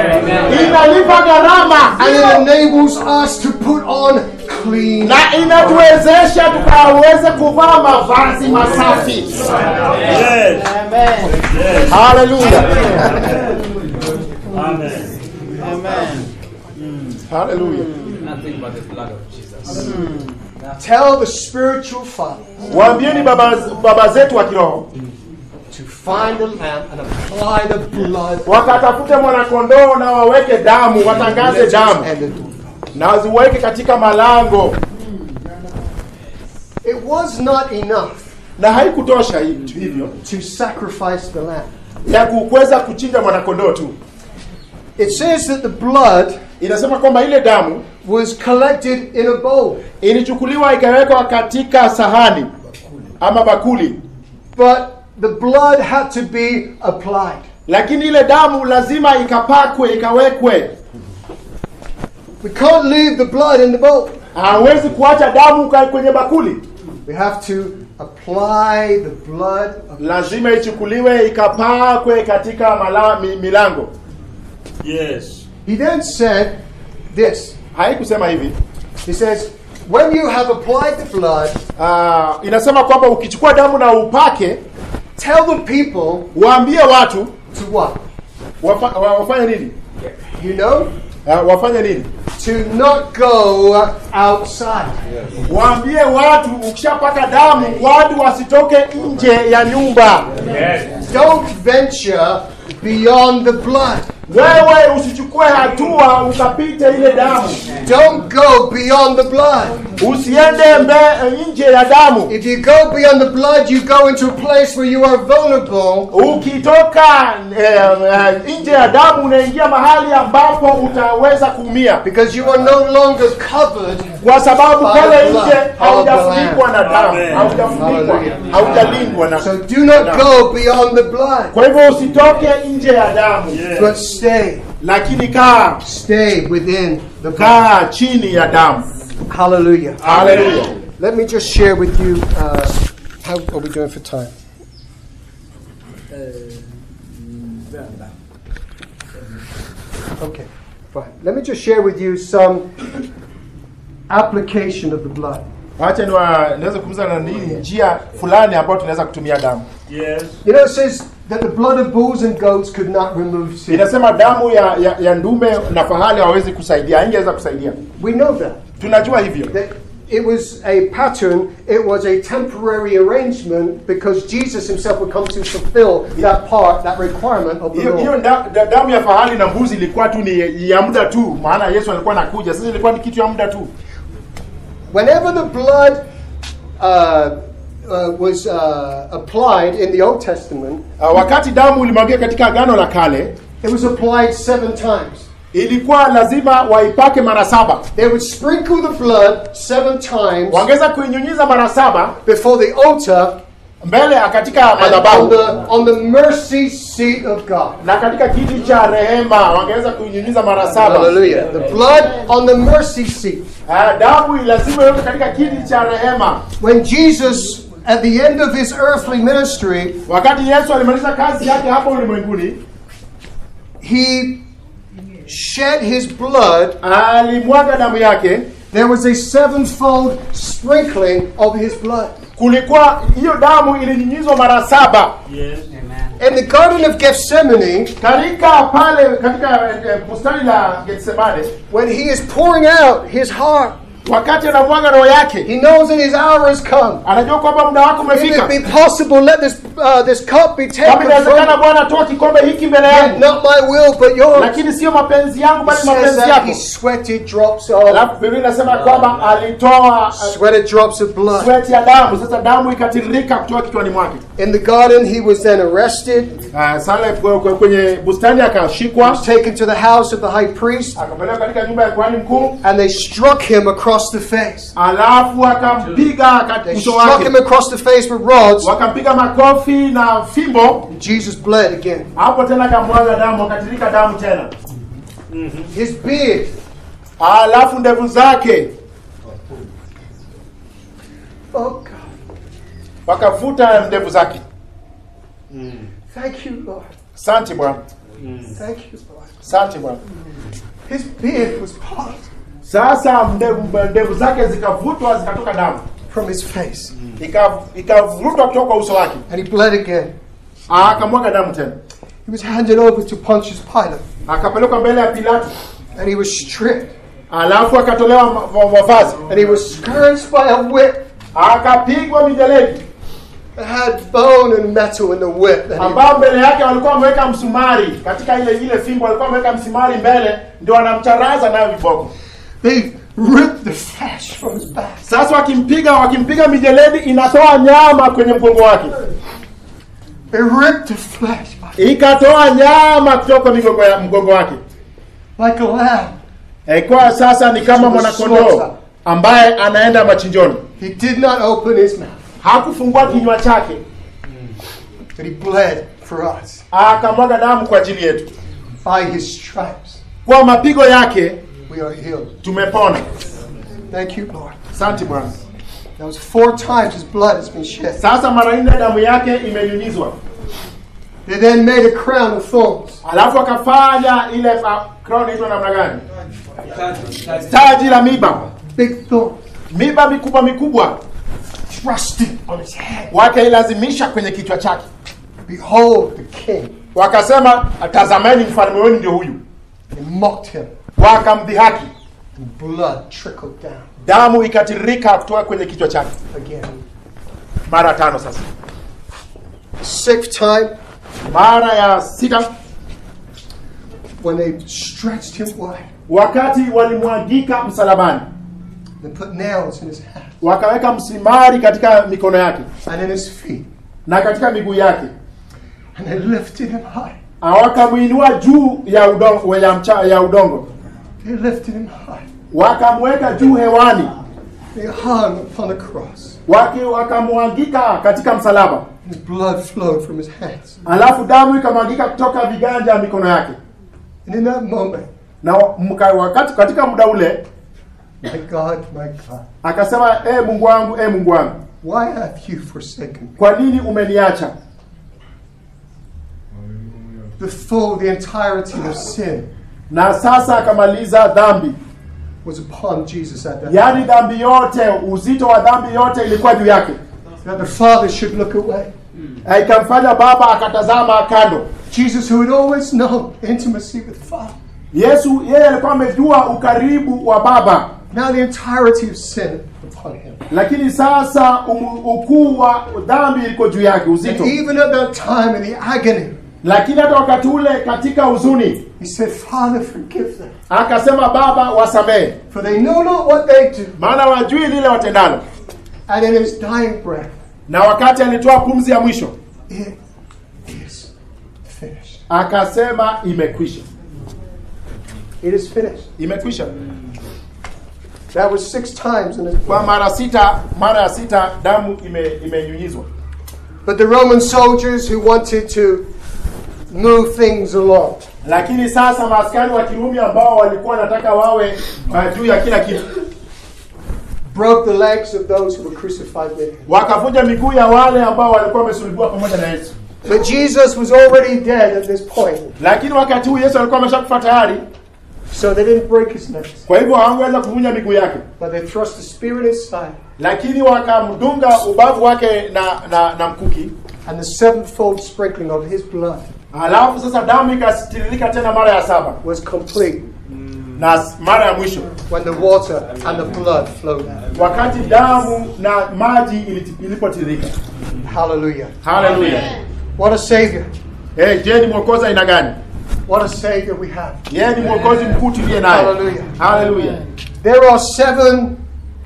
inalipa gharama And it enables us to put on clean. na inatuwezesha tukaweze kuvaa mavazi masafi haleluya haleluya Nothing but the blood of Jesus. Tell the spiritual father waambieni baba, baba zetu wa kiroho to find the lamb and apply the blood wakatafute mwanakondoo na waweke damu watangaze damu and the door. na waziweke katika malango It was not enough na haikutosha hi- hivyo to sacrifice the lamb. ya kuweza kuchinja mwanakondoo tu It says that the blood inasema kwamba ile damu was collected in a bowl, ilichukuliwa ikawekwa katika sahani ama bakuli but the blood had to be applied. lakini ile damu lazima ikapakwe ikawekwe We can't leave the blood in the bowl. hawezi kuacha damu ka- kwenye bakuli We have to apply the blood of lazima ichukuliwe ikapakwe katika mala, mi, milango Yes. He then said this. haikusema hivi He says, When you have applied the blood, uh, inasema kwamba ukichukua damu na upake tell the people waambie watu to what? wafa, wa- wafanye nini You know? uh, wafanye nini To not go outside. waambie watu ukishapaka damu watu wasitoke nje ya nyumba Don't venture beyond the blood. wewe usichukue hatua ukapite ile damu Don't go beyond the blood. usiende mbe nje ya damu If you go beyond the blood, you go into a place where you are vulnerable ukitoka eh, eh, nje ya damu unaingia mahali ambapo utaweza kuumia because you are no longer covered. kwa sababu By pale the blood nje of the haujafunikwa na damu Amen. haujafunikwa Hallelujah. haujalindwa na So do not go beyond the blood, kwa hivyo usitoke nje ya damu but stay. lakini kaa Stay within the blood. kaa chini ya damu Hallelujah. haleluya Let me just share with you uh, how are we doing for time? Okay, fine. Let me just share with you some application of the blood. wacha niwa- niweze kumza na nini njia fulani ambayo tunaweza kutumia damu Yes. You know, it says that the blood of bulls and goats could not remove sin. inasema damu ya, ya, ya ndume na fahali hawezi kusaidia haingeweza kusaidia We know that. tunajua hivyo That it was a pattern, it was a temporary arrangement because Jesus himself would come to fulfill that part, that requirement of the hiyo hiyo law. da, da, damu ya fahali na mbuzi ilikuwa tu ni ya muda tu maana yesu alikuwa anakuja sasa ilikuwa ni kitu ya muda tu Whenever the blood uh, uh, was uh, applied in the Old Testament, uh, wakati damu ilimwagia katika agano la kale it was applied seven times. ilikuwa lazima waipake mara saba They would sprinkle the blood seven times wangeweza kuinyunyiza mara saba before the altar mbele katika and on madhabahu the, on the mercy seat of God. na katika kiti cha rehema wangeweza kuinyunyiza mara saba Hallelujah. The blood on the mercy seat. uh, damu lazima iwekwe katika kiti cha rehema When Jesus, at the end of his earthly ministry, wakati yesu alimaliza kazi yake hapa ulimwenguni he shed his blood, alimwaga damu yake there was a sevenfold sprinkling of his blood. kulikuwa hiyo damu ilinyunyizwa mara saba Yes. In the Garden of Gethsemane, katika pale katika eh, bustani la getsemane when he is pouring out his heart, wakati anamwaga roho yake he knows that his hour has come. anajua kwamba muda wako If umefika it be possible, let this, uh, this cup be kama taken inawezekana from me. bwana toa kikombe hiki mbele Yet yangu Not my will, but yours. lakini sio mapenzi yangu It bali says mapenzi that yako he sweated drops of, alafu biblia inasema kwamba alitoa eh, sweated drops of blood. sweat ya damu sasa damu ikatiririka kutoka kichwani mwake In the garden, he was then arrested, uh, sale kwe- kwe- kwenye bustani akashikwa was taken to the house of the high priest, akapelekwa katika nyumba ya kuhani mkuu and they struck him across the face. alafu akampiga They kat- uso struck him wake across the face with rods. wakampiga makofi na fimbo Jesus bled again. hapo tena akamwaga damu akatirika damu tena His beard, alafu ndevu zake oh God, wakavuta ndevu zake thank you, Lord. asante bwana Thank you, Lord. asante bwana His beard was parted sasa ndevu, ndevu zake zikavutwa zikatoka damu from his face, Ika- ikavutwa kutoka kwa uso wake and he bled again. akamwaga damu tena He was handed over to Pontius Pilate, akapelekwa mbele ya pilato and he was stripped, alafu akatolewa ma- ma- mavazi and he was scourged by a whip akapigwa mijeledi that had bone and metal in the whip. And he- ambao mbele yake walikuwa wameweka msumari katika ile ile fimbo walikuwa wameweka msumari mbele ndio wanamcharaza nayo viboko they ripped the flesh from his back. sasa wakimpiga wakimpiga mijeledi inatoa nyama kwenye mgongo wake They ripped the flesh ikatoa nyama kutoka migongo ya mgongo wake like a lamb. ikuwa sasa ni kama mwanakondoo ambaye anaenda machinjoni He did not open his mouth, hakufungua kinywa chake but he bled for us. akamwaga damu kwa ajili yetu By his stripes, kwa mapigo yake we are healed. tumepona Thank you, Lord. asante bwana That was four times his blood has been shed. sasa mara nne damu yake imenyunyizwa They then made a crown of thorns. alafu akafanya ile uh, crown inaitwa namna gani taji la miba Big thorns. miba mikubwa mikubwa Thrust it on his head. wakailazimisha kwenye kichwa chake Behold the king. wakasema tazameni mfalme wenu ndio huyu They mocked him. wakamdhihaki Blood trickled down damu ikatiririka kutoka kwenye kichwa chake again. mara tano sasa Sixth time, mara ya sita when they stretched him wide wakati walimwagika msalabani and put nails in his hands wakaweka msimari katika mikono yake and in his feet, na katika miguu yake and they lifted him high. wakamwinua juu ya udongo, ya, mcha, ya udongo They lifted him high. wakamweka juu hewani They hung upon a cross. waki wakamwangika katika msalaba His blood flowed from his hands. alafu damu ikamwangika kutoka viganja ya mikono yake And in that moment, na mka, wakati katika muda ule my God, my God, akasema e mungu wangu e mungu wangu why have you forsaken me? kwa nini umeniacha The full, the entirety of sin na sasa akamaliza dhambi was upon Jesus at that yaani time. dhambi yote uzito wa dhambi yote ilikuwa juu yake That the Father should look away. Na ikamfanya baba akatazama kando Jesus, who had always known intimacy with the Father, yesu yeye alikuwa amejua ukaribu wa baba now the entirety of sin upon him. lakini sasa um, ukuu wa dhambi iliko juu yake uzito And even at that time in the agony, lakini hata wakati ule katika huzuni he said, Father, forgive them, akasema baba wasamehe for they know not what they do. maana wajui lile watendalo And in his dying breath, na wakati alitoa pumzi ya mwisho it is finished. akasema imekwisha It is finished. imekwisha That was six times in his kwa mara sita mara ya sita damu ime, imenyunyizwa But the Roman soldiers who wanted to move things along, lakini sasa maaskari wa kirumi ambao walikuwa wanataka wawe uh, juu ya kila kitu broke the legs of those who were crucified with him. wakavunja miguu ya wale ambao walikuwa wamesulubiwa pamoja na yesu But Jesus was already dead at this point, lakini wakati huu yesu alikuwa ameshakufa tayari so they didn't break his legs. kwa hivyo hawangeweza kuvunja miguu yake But they thrust the spear in his side, lakini wakamdunga ubavu wake na, na, na mkuki and the sevenfold sprinkling of his blood alafu sasa damu ikatiririka tena mara ya saba was complete na s- mara ya mwisho when the water and the blood flowed out. wakati damu na maji iliti- ilipotiririka Hallelujah. haleluya What a Savior. hey, je ni mwokozi aina gani What a Savior we have. yeye ni mwokozi mkuu tuliye naye Hallelujah. haleluya There are seven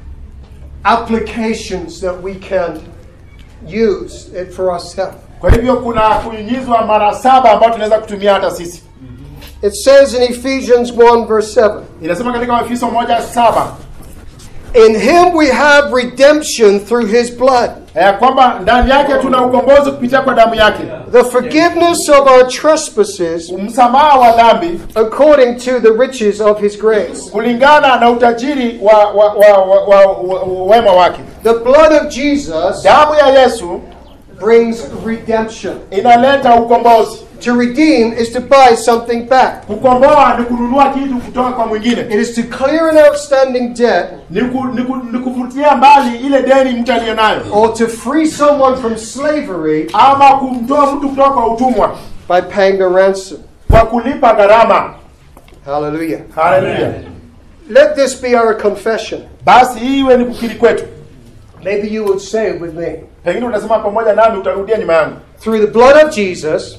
applications that we can use it for ourselves. kwa hivyo kuna kunyunyizwa mara saba ambayo tunaweza kutumia hata sisi It says in Ephesians 1, verse 7 inasema katika waefeso moja saba In him we have redemption through his blood, ya kwamba ndani yake tuna ukombozi kupitia kwa damu yake the forgiveness of our trespasses msamaha wa dhambi according to the riches of his grace. kulingana na utajiri wa, wa, wa, wa, wa, wa, wa wema wake The blood of Jesus damu ya yesu brings redemption. inaleta ukombozi To redeem is to buy something back. kukomboa ni kununua kitu kutoka kwa mwingine It is to clear an outstanding debt ni, ku, ni, ku, ni kufutia mbali ile deni mtu aliyo nayo or to free someone from slavery ama kumtoa mtu kutoka kwa utumwa by paying the ransom. kwa kulipa gharama Hallelujah. haleluya Let this be our confession. basi hii iwe ni kukiri kwetu Maybe you would say it with me. pengine utasema pamoja nami utarudia nyuma yangu Through the blood of Jesus,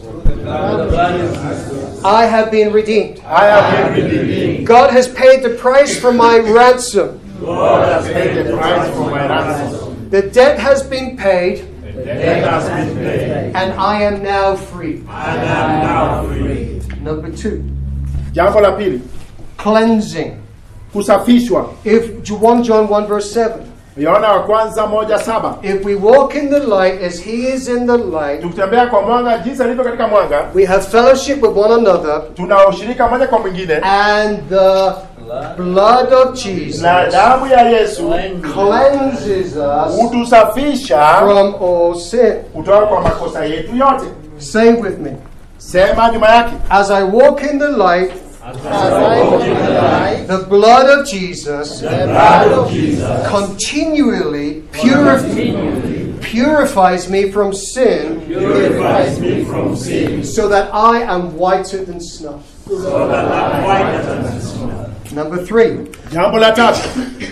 I have been redeemed. haya mimi God has paid the price for my ransom. God has paid the price for my ransom. The debt has been paid, Debt has been paid. and I am now free. I am now free. Number two, jambo la pili cleansing. kusafishwa If 1 John 1 verse 7. yohana wa kwanza moja saba If we walk in the light as he is in the light, tukitembea kwa mwanga jinsi alivyo katika mwanga we have fellowship with one another, tuna ushirika moja kwa mwingine and the blood of Jesus na damu ya yesu cleanses us hutusafisha from all sin. kutoka kwa makosa yetu yote Say with me. sema nyuma yake As I walk in the light, the blood of Jesus continually purif- purifies me from sin Purifies me from sin, so that I am whiter than snow. so that I'm whiter than snow. Number three, jambo la tatu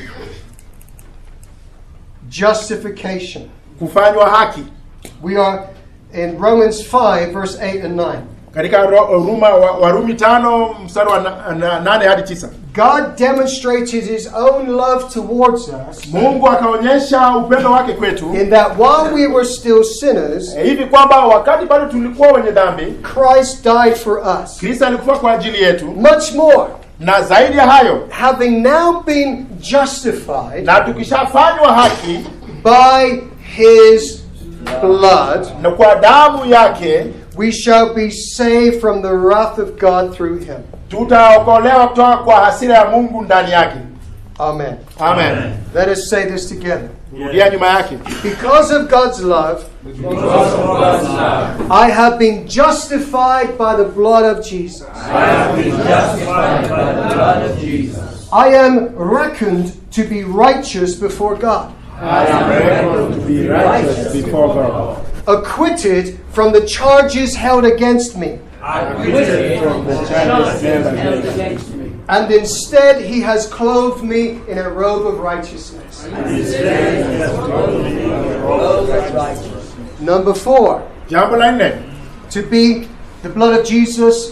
justification. kufanywa haki We are in Romans 5, verse 8 and 9. katika Ro- Ruma, wa- warumi tano mstari wa na, na, nane hadi tisa God demonstrated his own love towards us mungu akaonyesha upendo wake kwetu in that while we were still sinners, eh, hivi kwamba wakati bado tulikuwa wenye dhambi Christ died for us. kristo alikufa kwa ajili yetu Much more, na zaidi ya hayo having now been justified na tukishafanywa haki by his blood, na kwa damu yake we shall be saved from the wrath of God through him. tutaokolewa kutoka kwa hasira ya mungu ndani yake Amen. amen Let us say this together. rudia nyuma yake Because of God's love, Because of God's love, I have been justified by the blood of Jesus. I have been justified by the blood of Jesus. I am reckoned to be righteous before God, I am reckoned to be righteous before God. acquitted from the charges held against me. Acquitted from the charges held against me. And instead, he has clothed me in a robe of righteousness. Instead, he has clothed me in a robe of righteousness. Number four, jambo la nne to be the blood of Jesus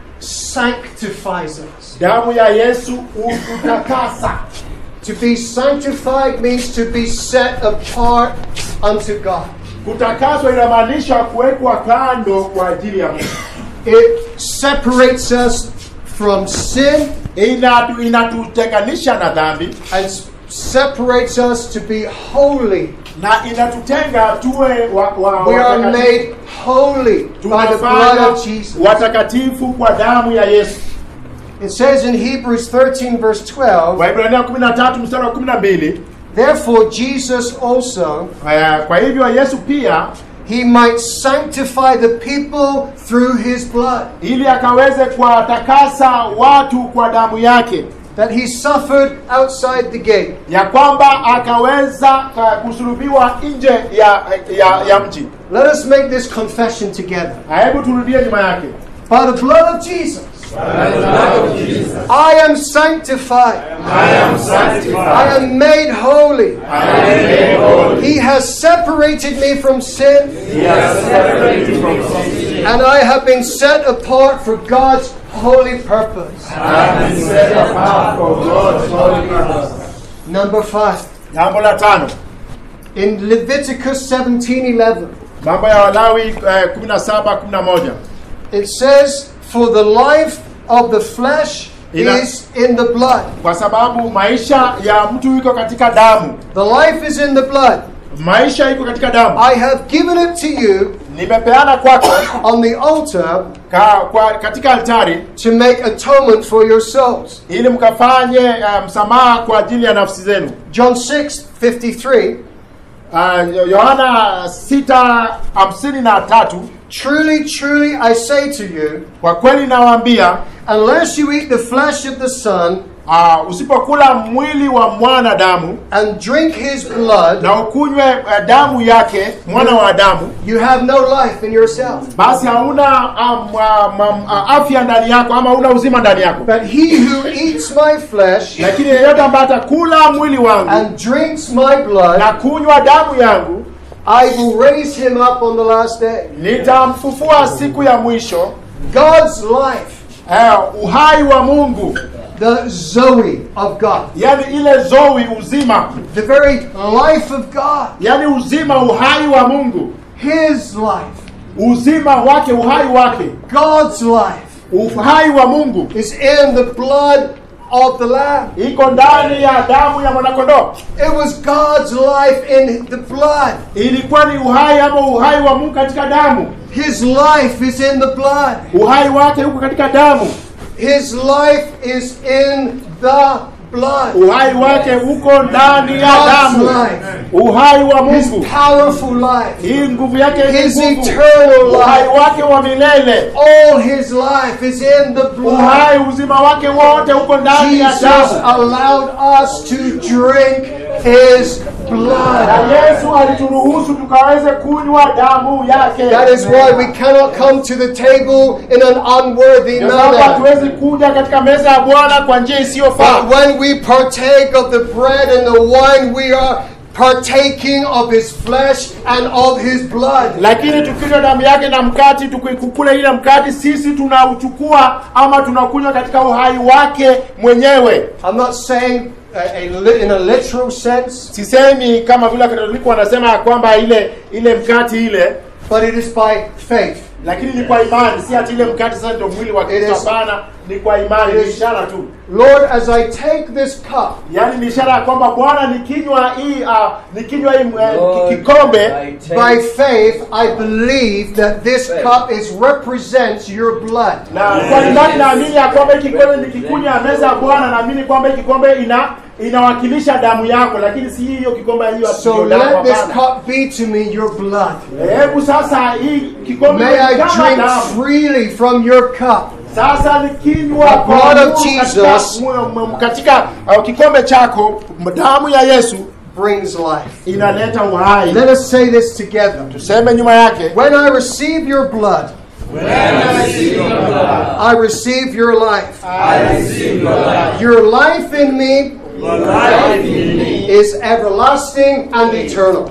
sanctifies us. damu ya yesu hututakasa To be sanctified means to be set apart unto God. kutakaswa inamaanisha kuwekwa kando kwa ajili ya mungu It separates us from sin Inatu, inatutenganisha na dhambi and s- separates us to be holy. na inatutenga tuwe wa, wa, We are watakatifu. made holy by the blood tunafanya of Jesus. watakatifu kwa damu ya yesu It says in Hebrews 13, verse 12, waibrania 13 mstari wa 12 Therefore Jesus also, eh, kwa hivyo yesu pia he might sanctify the people through his blood, ili akaweze kuwatakasa watu kwa damu yake that he suffered outside the gate. ya kwamba akaweza uh, kusulubiwa nje ya, ya, ya mji Let us make this confession together. Na hebu turudie nyuma yake By the blood of Jesus, By the blood of Jesus, I am sanctified. I am sanctified. I am made holy. I am made holy. He has separated me from sin, He has separated me from sin. and I have been set apart for God's holy purpose. I have been set apart for God's holy purpose. Number five, jambo la tano in Leviticus 17:11, mambo ya walawi eh, 17 11 it says, "For the life of the flesh Ina- is in the blood. kwa sababu maisha ya mtu iko katika damu The life is in the blood. maisha iko katika damu I have given it to you nimepeana kwako on the altar ka, kwa, katika altari to make atonement for your souls." ili mkafanye uh, msamaha kwa ajili ya nafsi zenu John 6:53. uh, yohana 6:53 Truly, truly, I say to you, kwa kweli nawaambia unless you eat the flesh of the Son uh, usipokula mwili wa mwanadamu and drink his blood, na ukunywe uh, damu yake mwana wa adamu you have no life in yourself. basi hauna um, um, um, uh, afya ndani yako ama hauna uzima ndani yako But he who eats my flesh lakini yeyote ambaye atakula mwili wangu and drinks my blood, na kunywa damu yangu I will raise him up on the last day. nitamfufua siku ya mwisho God's life, eh, uhai wa mungu the Zoe of God, yani ile zowi uzima the very life of God, yani uzima uhai wa mungu his life, uzima wake uhai wake God's life uhai wa mungu is in the blood of the Lamb. iko ndani ya damu ya mwanakondoo It was God's life in the blood. ilikuwa ni uhai ama uhai wa mungu katika damu His life is in the blood. uhai wake huko katika damu His life is in the blood. uhai wake uko ndani ya God's damu life. uhai wa His mungu powerful life. hii nguvu yake His ni nguvu eternal uhai life. wake wa milele All his life is in the blood. uhai uzima wake wote uko ndani ya Jesus damu allowed us to drink his blood. na yesu alituruhusu tukaweze kunywa damu yake That is why we cannot come to the table in an unworthy Ndio sababu manner. hatuwezi kuja katika meza ya bwana kwa njia isiyofaa But when we partake of the bread and the wine, we are partaking of his flesh and of his blood. lakini tukinywa damu yake na mkati tukikukula ile mkati sisi tunauchukua ama tunakunywa katika uhai wake mwenyewe I'm not saying uh, a, li- in a literal sense, sisemi kama vile wakatoliki wanasema ya kwamba ile ile mkati ile but it is by faith. lakini ni kwa imani si ati ile mkati sasa ndio mwili wa It kristo is- hapana ni kwa imani it ni is- ishara tu Lord, as I take this cup, yaani ni ishara ya kwamba bwana nikinywa hii uh, nikinywa hii uh, Lord, kikombe I take- by faith, I believe that this cup is represents your blood. na kwa imani naamini ya kwamba hii kikombe nikikunywa meza ya bwana naamini kwamba hii kikombe ina inawakilisha damu yako lakini si hiyo kikombe hiyo ati So ndio damu, let this hapana. cup be to me your blood. hebu sasa hii kikombe May I ni kama drink damu freely from your cup. sasa nikinywa The kwa blood of Mungu Jesus- katika, m- m- katika uh, kikombe chako damu ya yesu Brings life. inaleta uhai Let us say this together. tuseme nyuma yake When I receive your blood, I receive your life. Your life in me is everlasting and eternal.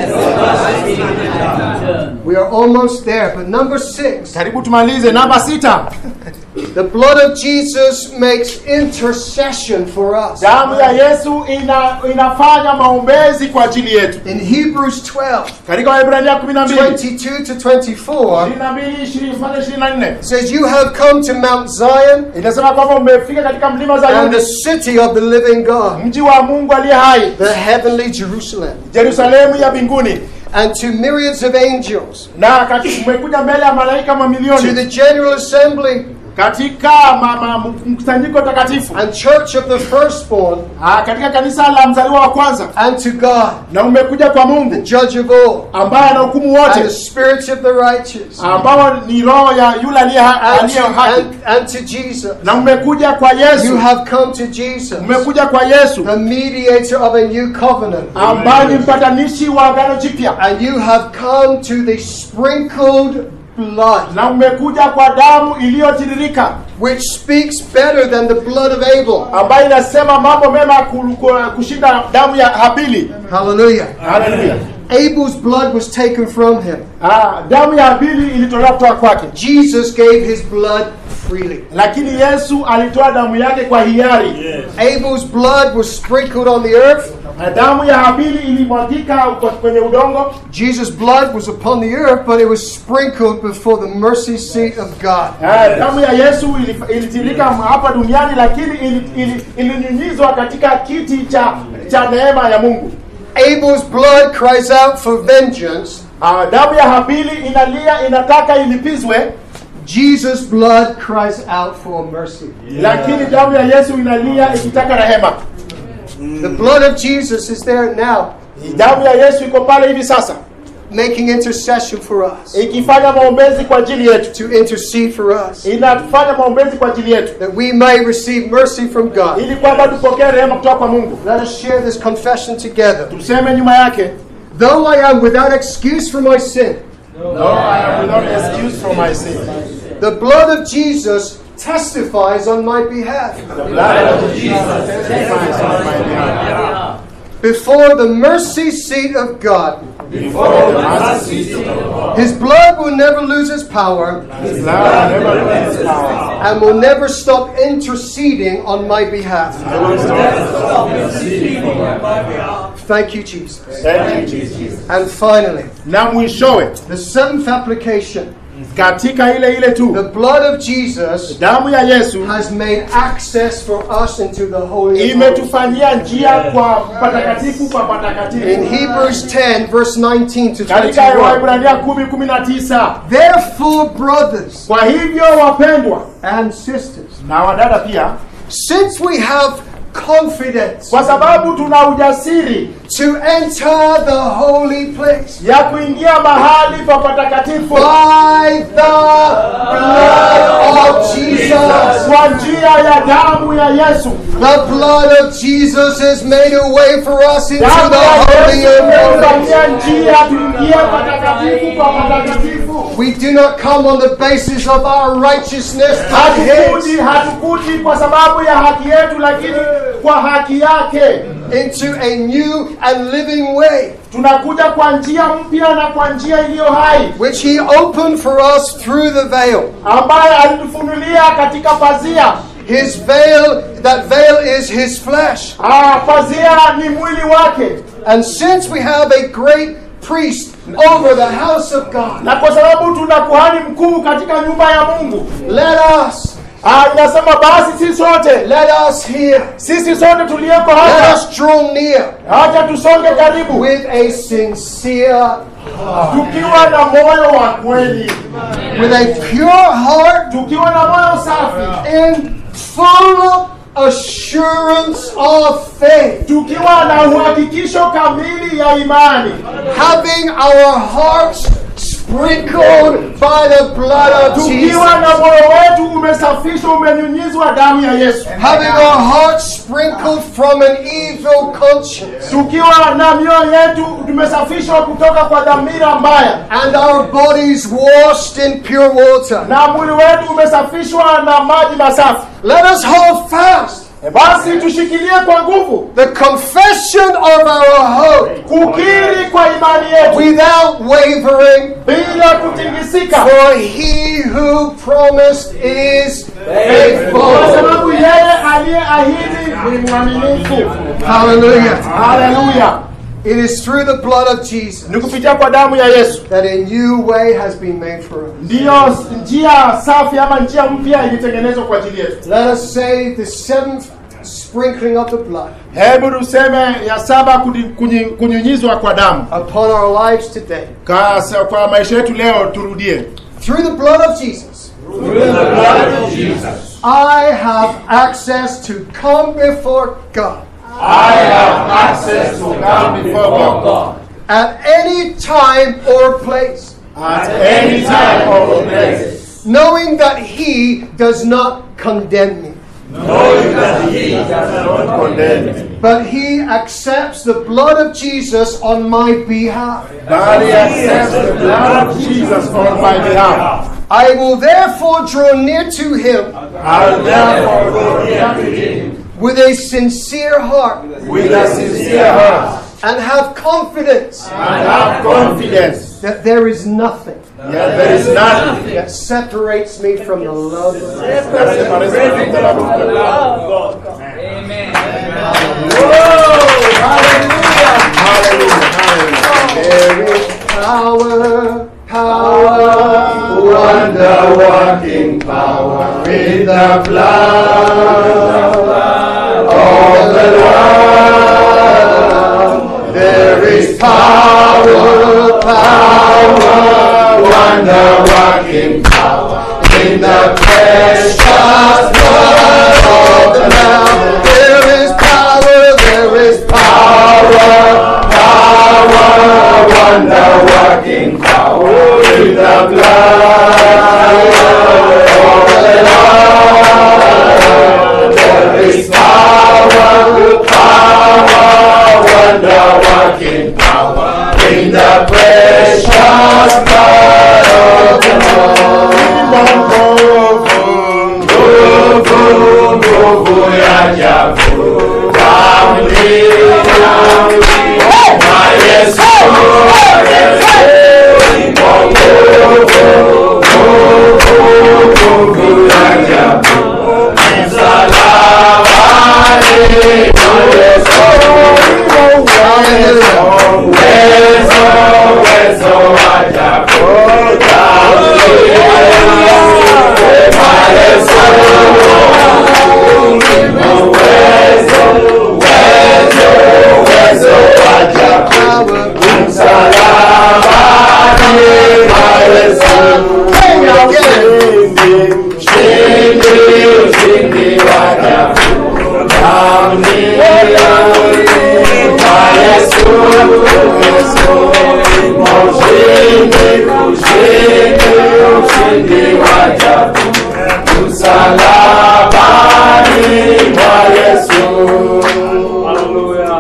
We are almost there, but number six, karibu tumalize namba sita the blood of Jesus makes intercession for us. damu ya yesu ina, inafanya maombezi kwa ajili yetu In Hebrews 12, katika wahibrania 12 22 to 24, 22 20 mpaka 24 it says, You have come to Mount Zion inasema kwamba umefika katika mlima and the Zayuni city of the living God, mji wa Mungu aliye hai the heavenly Jerusalem, Yerusalemu ya mbinguni and to myriads of angels, na kati- umekuja mbele ya malaika to mamilioni the general assembly katika ma- ma- mkusanyiko takatifu and church of the firstborn, Ah, katika kanisa la mzaliwa wa kwanza and to God, na umekuja kwa the Mungu judge of all, ambaye anahukumu and the wote spirits of the righteous, ambao ni roho ya yule aliye ha- and aliye to, haki and, and to Jesus. na umekuja kwa You Yesu have come to Jesus, umekuja kwa Yesu the mediator of a new covenant. ambaye ni mpatanishi wa agano jipya And you have come to the sprinkled blood, na umekuja kwa damu iliyotiririka which speaks better than the blood of Abel. ambayo inasema mambo mema ku- ku- kushinda damu ya Habili. Hallelujah. Haleluya. Abel's blood was taken from him. Ah, damu ya Habili ilitolewa kutoka kwake, Jesus gave his blood freely. lakini Yesu alitoa damu yake kwa hiari. Abel's blood was sprinkled on the earth. Na damu ya Habili ilimwagika kwa- kwenye udongo, Jesus' blood was upon the earth, but it was sprinkled before the mercy seat of God. Ah, damu ya Yesu ili- ilitirika hapa duniani, lakini ili- ili- ilinyunyizwa katika kiti cha cha neema ya Mungu. Abel's blood cries out for vengeance. Ah, damu ya Habili inalia, inataka ilipizwe, Jesus' blood cries out for mercy. lakini damu ya Yesu inalia ikitaka rehema. The blood of Jesus is there now, Damu ya Yesu iko pale hivi sasa making intercession for us, ikifanya maombezi kwa ajili yetu, to intercede for us, inafanya maombezi kwa ajili yetu that we may receive mercy from God. ili kwamba tupokee rehema kutoka kwa Mungu. Let us share this confession together. Tuseme nyuma yake, Though I am without excuse for my sin, no, I am without excuse from my sin. the blood of Jesus testifies on my behalf. The blood of Jesus testifies on my behalf. Before the mercy seat of God, Before the mercy seat of God, His blood will never lose its power His blood never loses power. and will never stop interceding on my behalf. Thank you, Jesus. Thank you, Jesus. And finally, Na mwishowe the seventh application katika ile ile tu the blood of Jesus damu ya Yesu has made access for us into the Holy of Holies. imetufanyia njia kwa patakatifu kwa patakatifu. In Hebrews 10, verse 19 to katika 21. Waebrania kumi kumi na tisa Therefore, brothers kwa hivyo wapendwa and sisters, na wadada pia since we have confidence kwa sababu tuna ujasiri to enter the holy place ya kuingia mahali pa patakatifu by the blood of Jesus. kwa njia ya damu ya Yesu. The blood of Jesus has made a way for us into Damu the ya holy Yesu of holies. imetufanyia njia tuingie patakatifu pa patakatifu. We do not come on the basis of our righteousness, but His. Hatukuji, hatukuji kwa sababu ya haki yetu, lakini kwa haki yake into a new and living way, tunakuja kwa njia mpya na kwa njia iliyo hai which He opened for us through the veil. ambaye alitufunulia katika pazia. His veil, that veil is His flesh. Ah, pazia ni mwili wake, And since we have a great priest over the house of God, na kwa sababu tuna kuhani mkuu katika nyumba ya Mungu, let us, ah, inasema basi sisi sote, let us here, sisi sote tuliyeko let hapa, us draw near hacha tusonge karibu with a sincere, tukiwa na moyo wa kweli, with a pure heart tukiwa na moyo safi, and full assurance of faith, tukiwa na uhakikisho kamili ya imani, having our hearts sprinkled by the blood of Jesus. tukiwa na moyo wetu umesafishwa, umenyunyizwa damu ya Yesu, having our hearts sprinkled from an evil conscience tukiwa na mioyo yetu tumesafishwa kutoka kwa dhamira mbaya, and our bodies washed in pure water. na mwili wetu umesafishwa na maji masafi. Let us hold fast E basi tushikilie kwa nguvu the confession of our hope kukiri kwa imani yetu without wavering, bila kutingisika, for he who promised is kwa faithful. sababu yeye aliyeahidi ni mwaminifu. Hallelujah. Haleluya! It is through the blood of Jesus Ni kupitia kwa damu ya Yesu that a new way has been made for us. ndiyo njia safi ama njia mpya ilitengenezwa kwa ajili yetu. Let us say the seventh sprinkling of the blood Hebu tuseme ya saba kuni- kunyi- kunyunyizwa kwa damu upon our lives today. Kasa, kwa maisha yetu leo, turudie Through the blood of Jesus, Through the blood of Jesus, I have access to come before God I have access to come before God at any time or place, at any time or place, knowing that He does not condemn me, knowing that He does not condemn me. but He accepts the blood of Jesus on my behalf. Body accepts the blood of Jesus on my behalf. I will therefore draw near to Him I will therefore go near to Him with a sincere heart with a sincere heart and have confidence and have confidence that there is nothing that there is nothing that separates me from the love of God. that separates me from the love of God. Hallelujah. Hallelujah. There is power, power, wonder working power in the blood of the Lamb. There is power, power, wonder working power in the precious blood of the Lamb. There is power, there is power, power, wonder working power in the blood of the Lamb. There is power, power, wonder working power in the precious blood of the Lamb. Nguvu, nguvu ya ajabu, kamlina na Yesu aliyekuwa nguvu, nguvu, nguvu ya ajabu, msalabani na Yesu uwezo, uwezo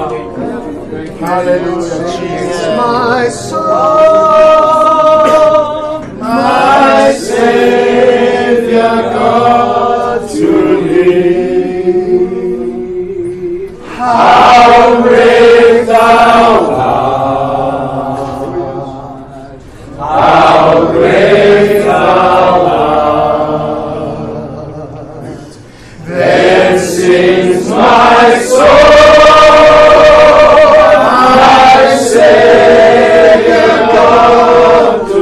Hallelujah, Jesus. My soul, My Savior God to thee. How great thou art. How great thou art. Then sings my soul, my Savior God to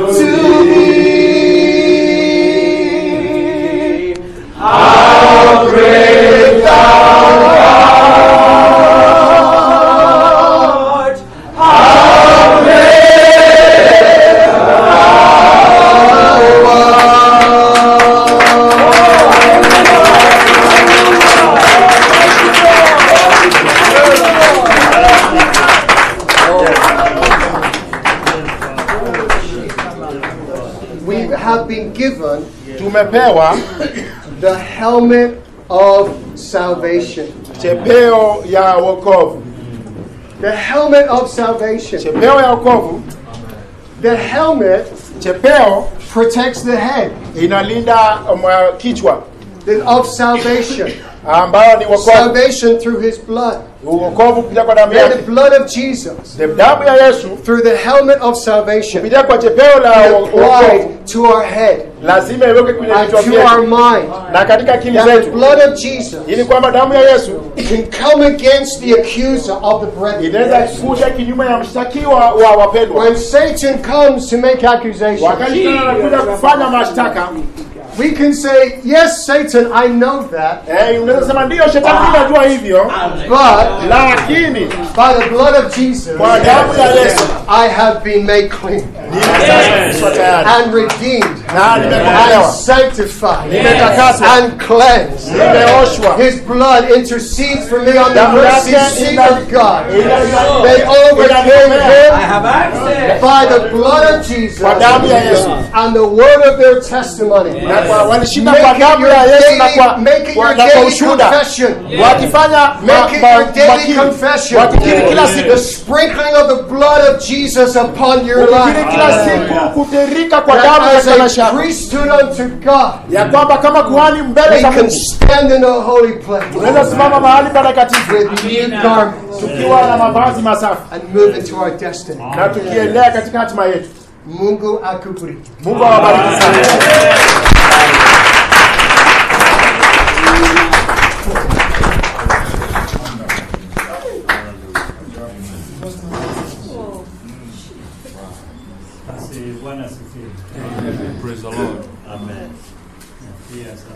thee. How great thou art. How great we have been given tumepewa the helmet of salvation. chepeo ya wokovu The helmet of salvation. chepeo ya wokovu The helmet chepeo protects the head inalinda um, kichwa the- of salvation. ambayo ni wokovu Salvation through his blood. wokovu kupitia kwa damu May the yake blood of Jesus, The damu ya yesu through the helmet of salvation, be kupitia kwa chepeo la wo- wokovu applied to our head lazima iweke kwenye and vichwa to our vyetu mind. na katika akili That the zetu blood of Jesus ili kwamba damu ya yesu can come against the accuser of the inaweza brethren. kuja kinyume ya mshtakiwa wa wapendwa When Satan comes to make accusations, wakati tena anakuja kufanya mashtaka we can say, Yes, Satan, I know that, eh, unaweza sema ndiyo shetani mimi najua hivyo but lakini by the blood of Jesus, kwa damu ya yesu I have been made clean nimesafishwa tayari and redeemed na and nimekombolewa sanctified nimetakaswa and cleansed. nimeoshwa His blood intercedes for me on the Damu mercy yake seat ina- of God. ina- They overcame inanipea. him have access. by the blood of Jesus kwa damu ya yesu and the word of their testimony. na kwa walishinda Make kwa it damu your ya yesu na daily, kwa, make it kwa, your na kwa daily ushuhuda confession. wakifanya ma- Make it ma- your daily wakili confession. wakikiri kila siku The sprinkling of the blood of Jesus upon your ukikiri life. kila siku kutirika kwa That damu as katika maisha a yako priesthood unto God, ya kwamba kama kuhani mbele we za can Mungu stand in the holy place unaweza simama mahali patakatifu with new garments tukiwa na mavazi masafi and move into our destiny. na tukielea katika hatima yetu Mungu akubariki. mungu awabariki sana Basi Bwana asifiwe. Praise the Lord. Amen. Yes.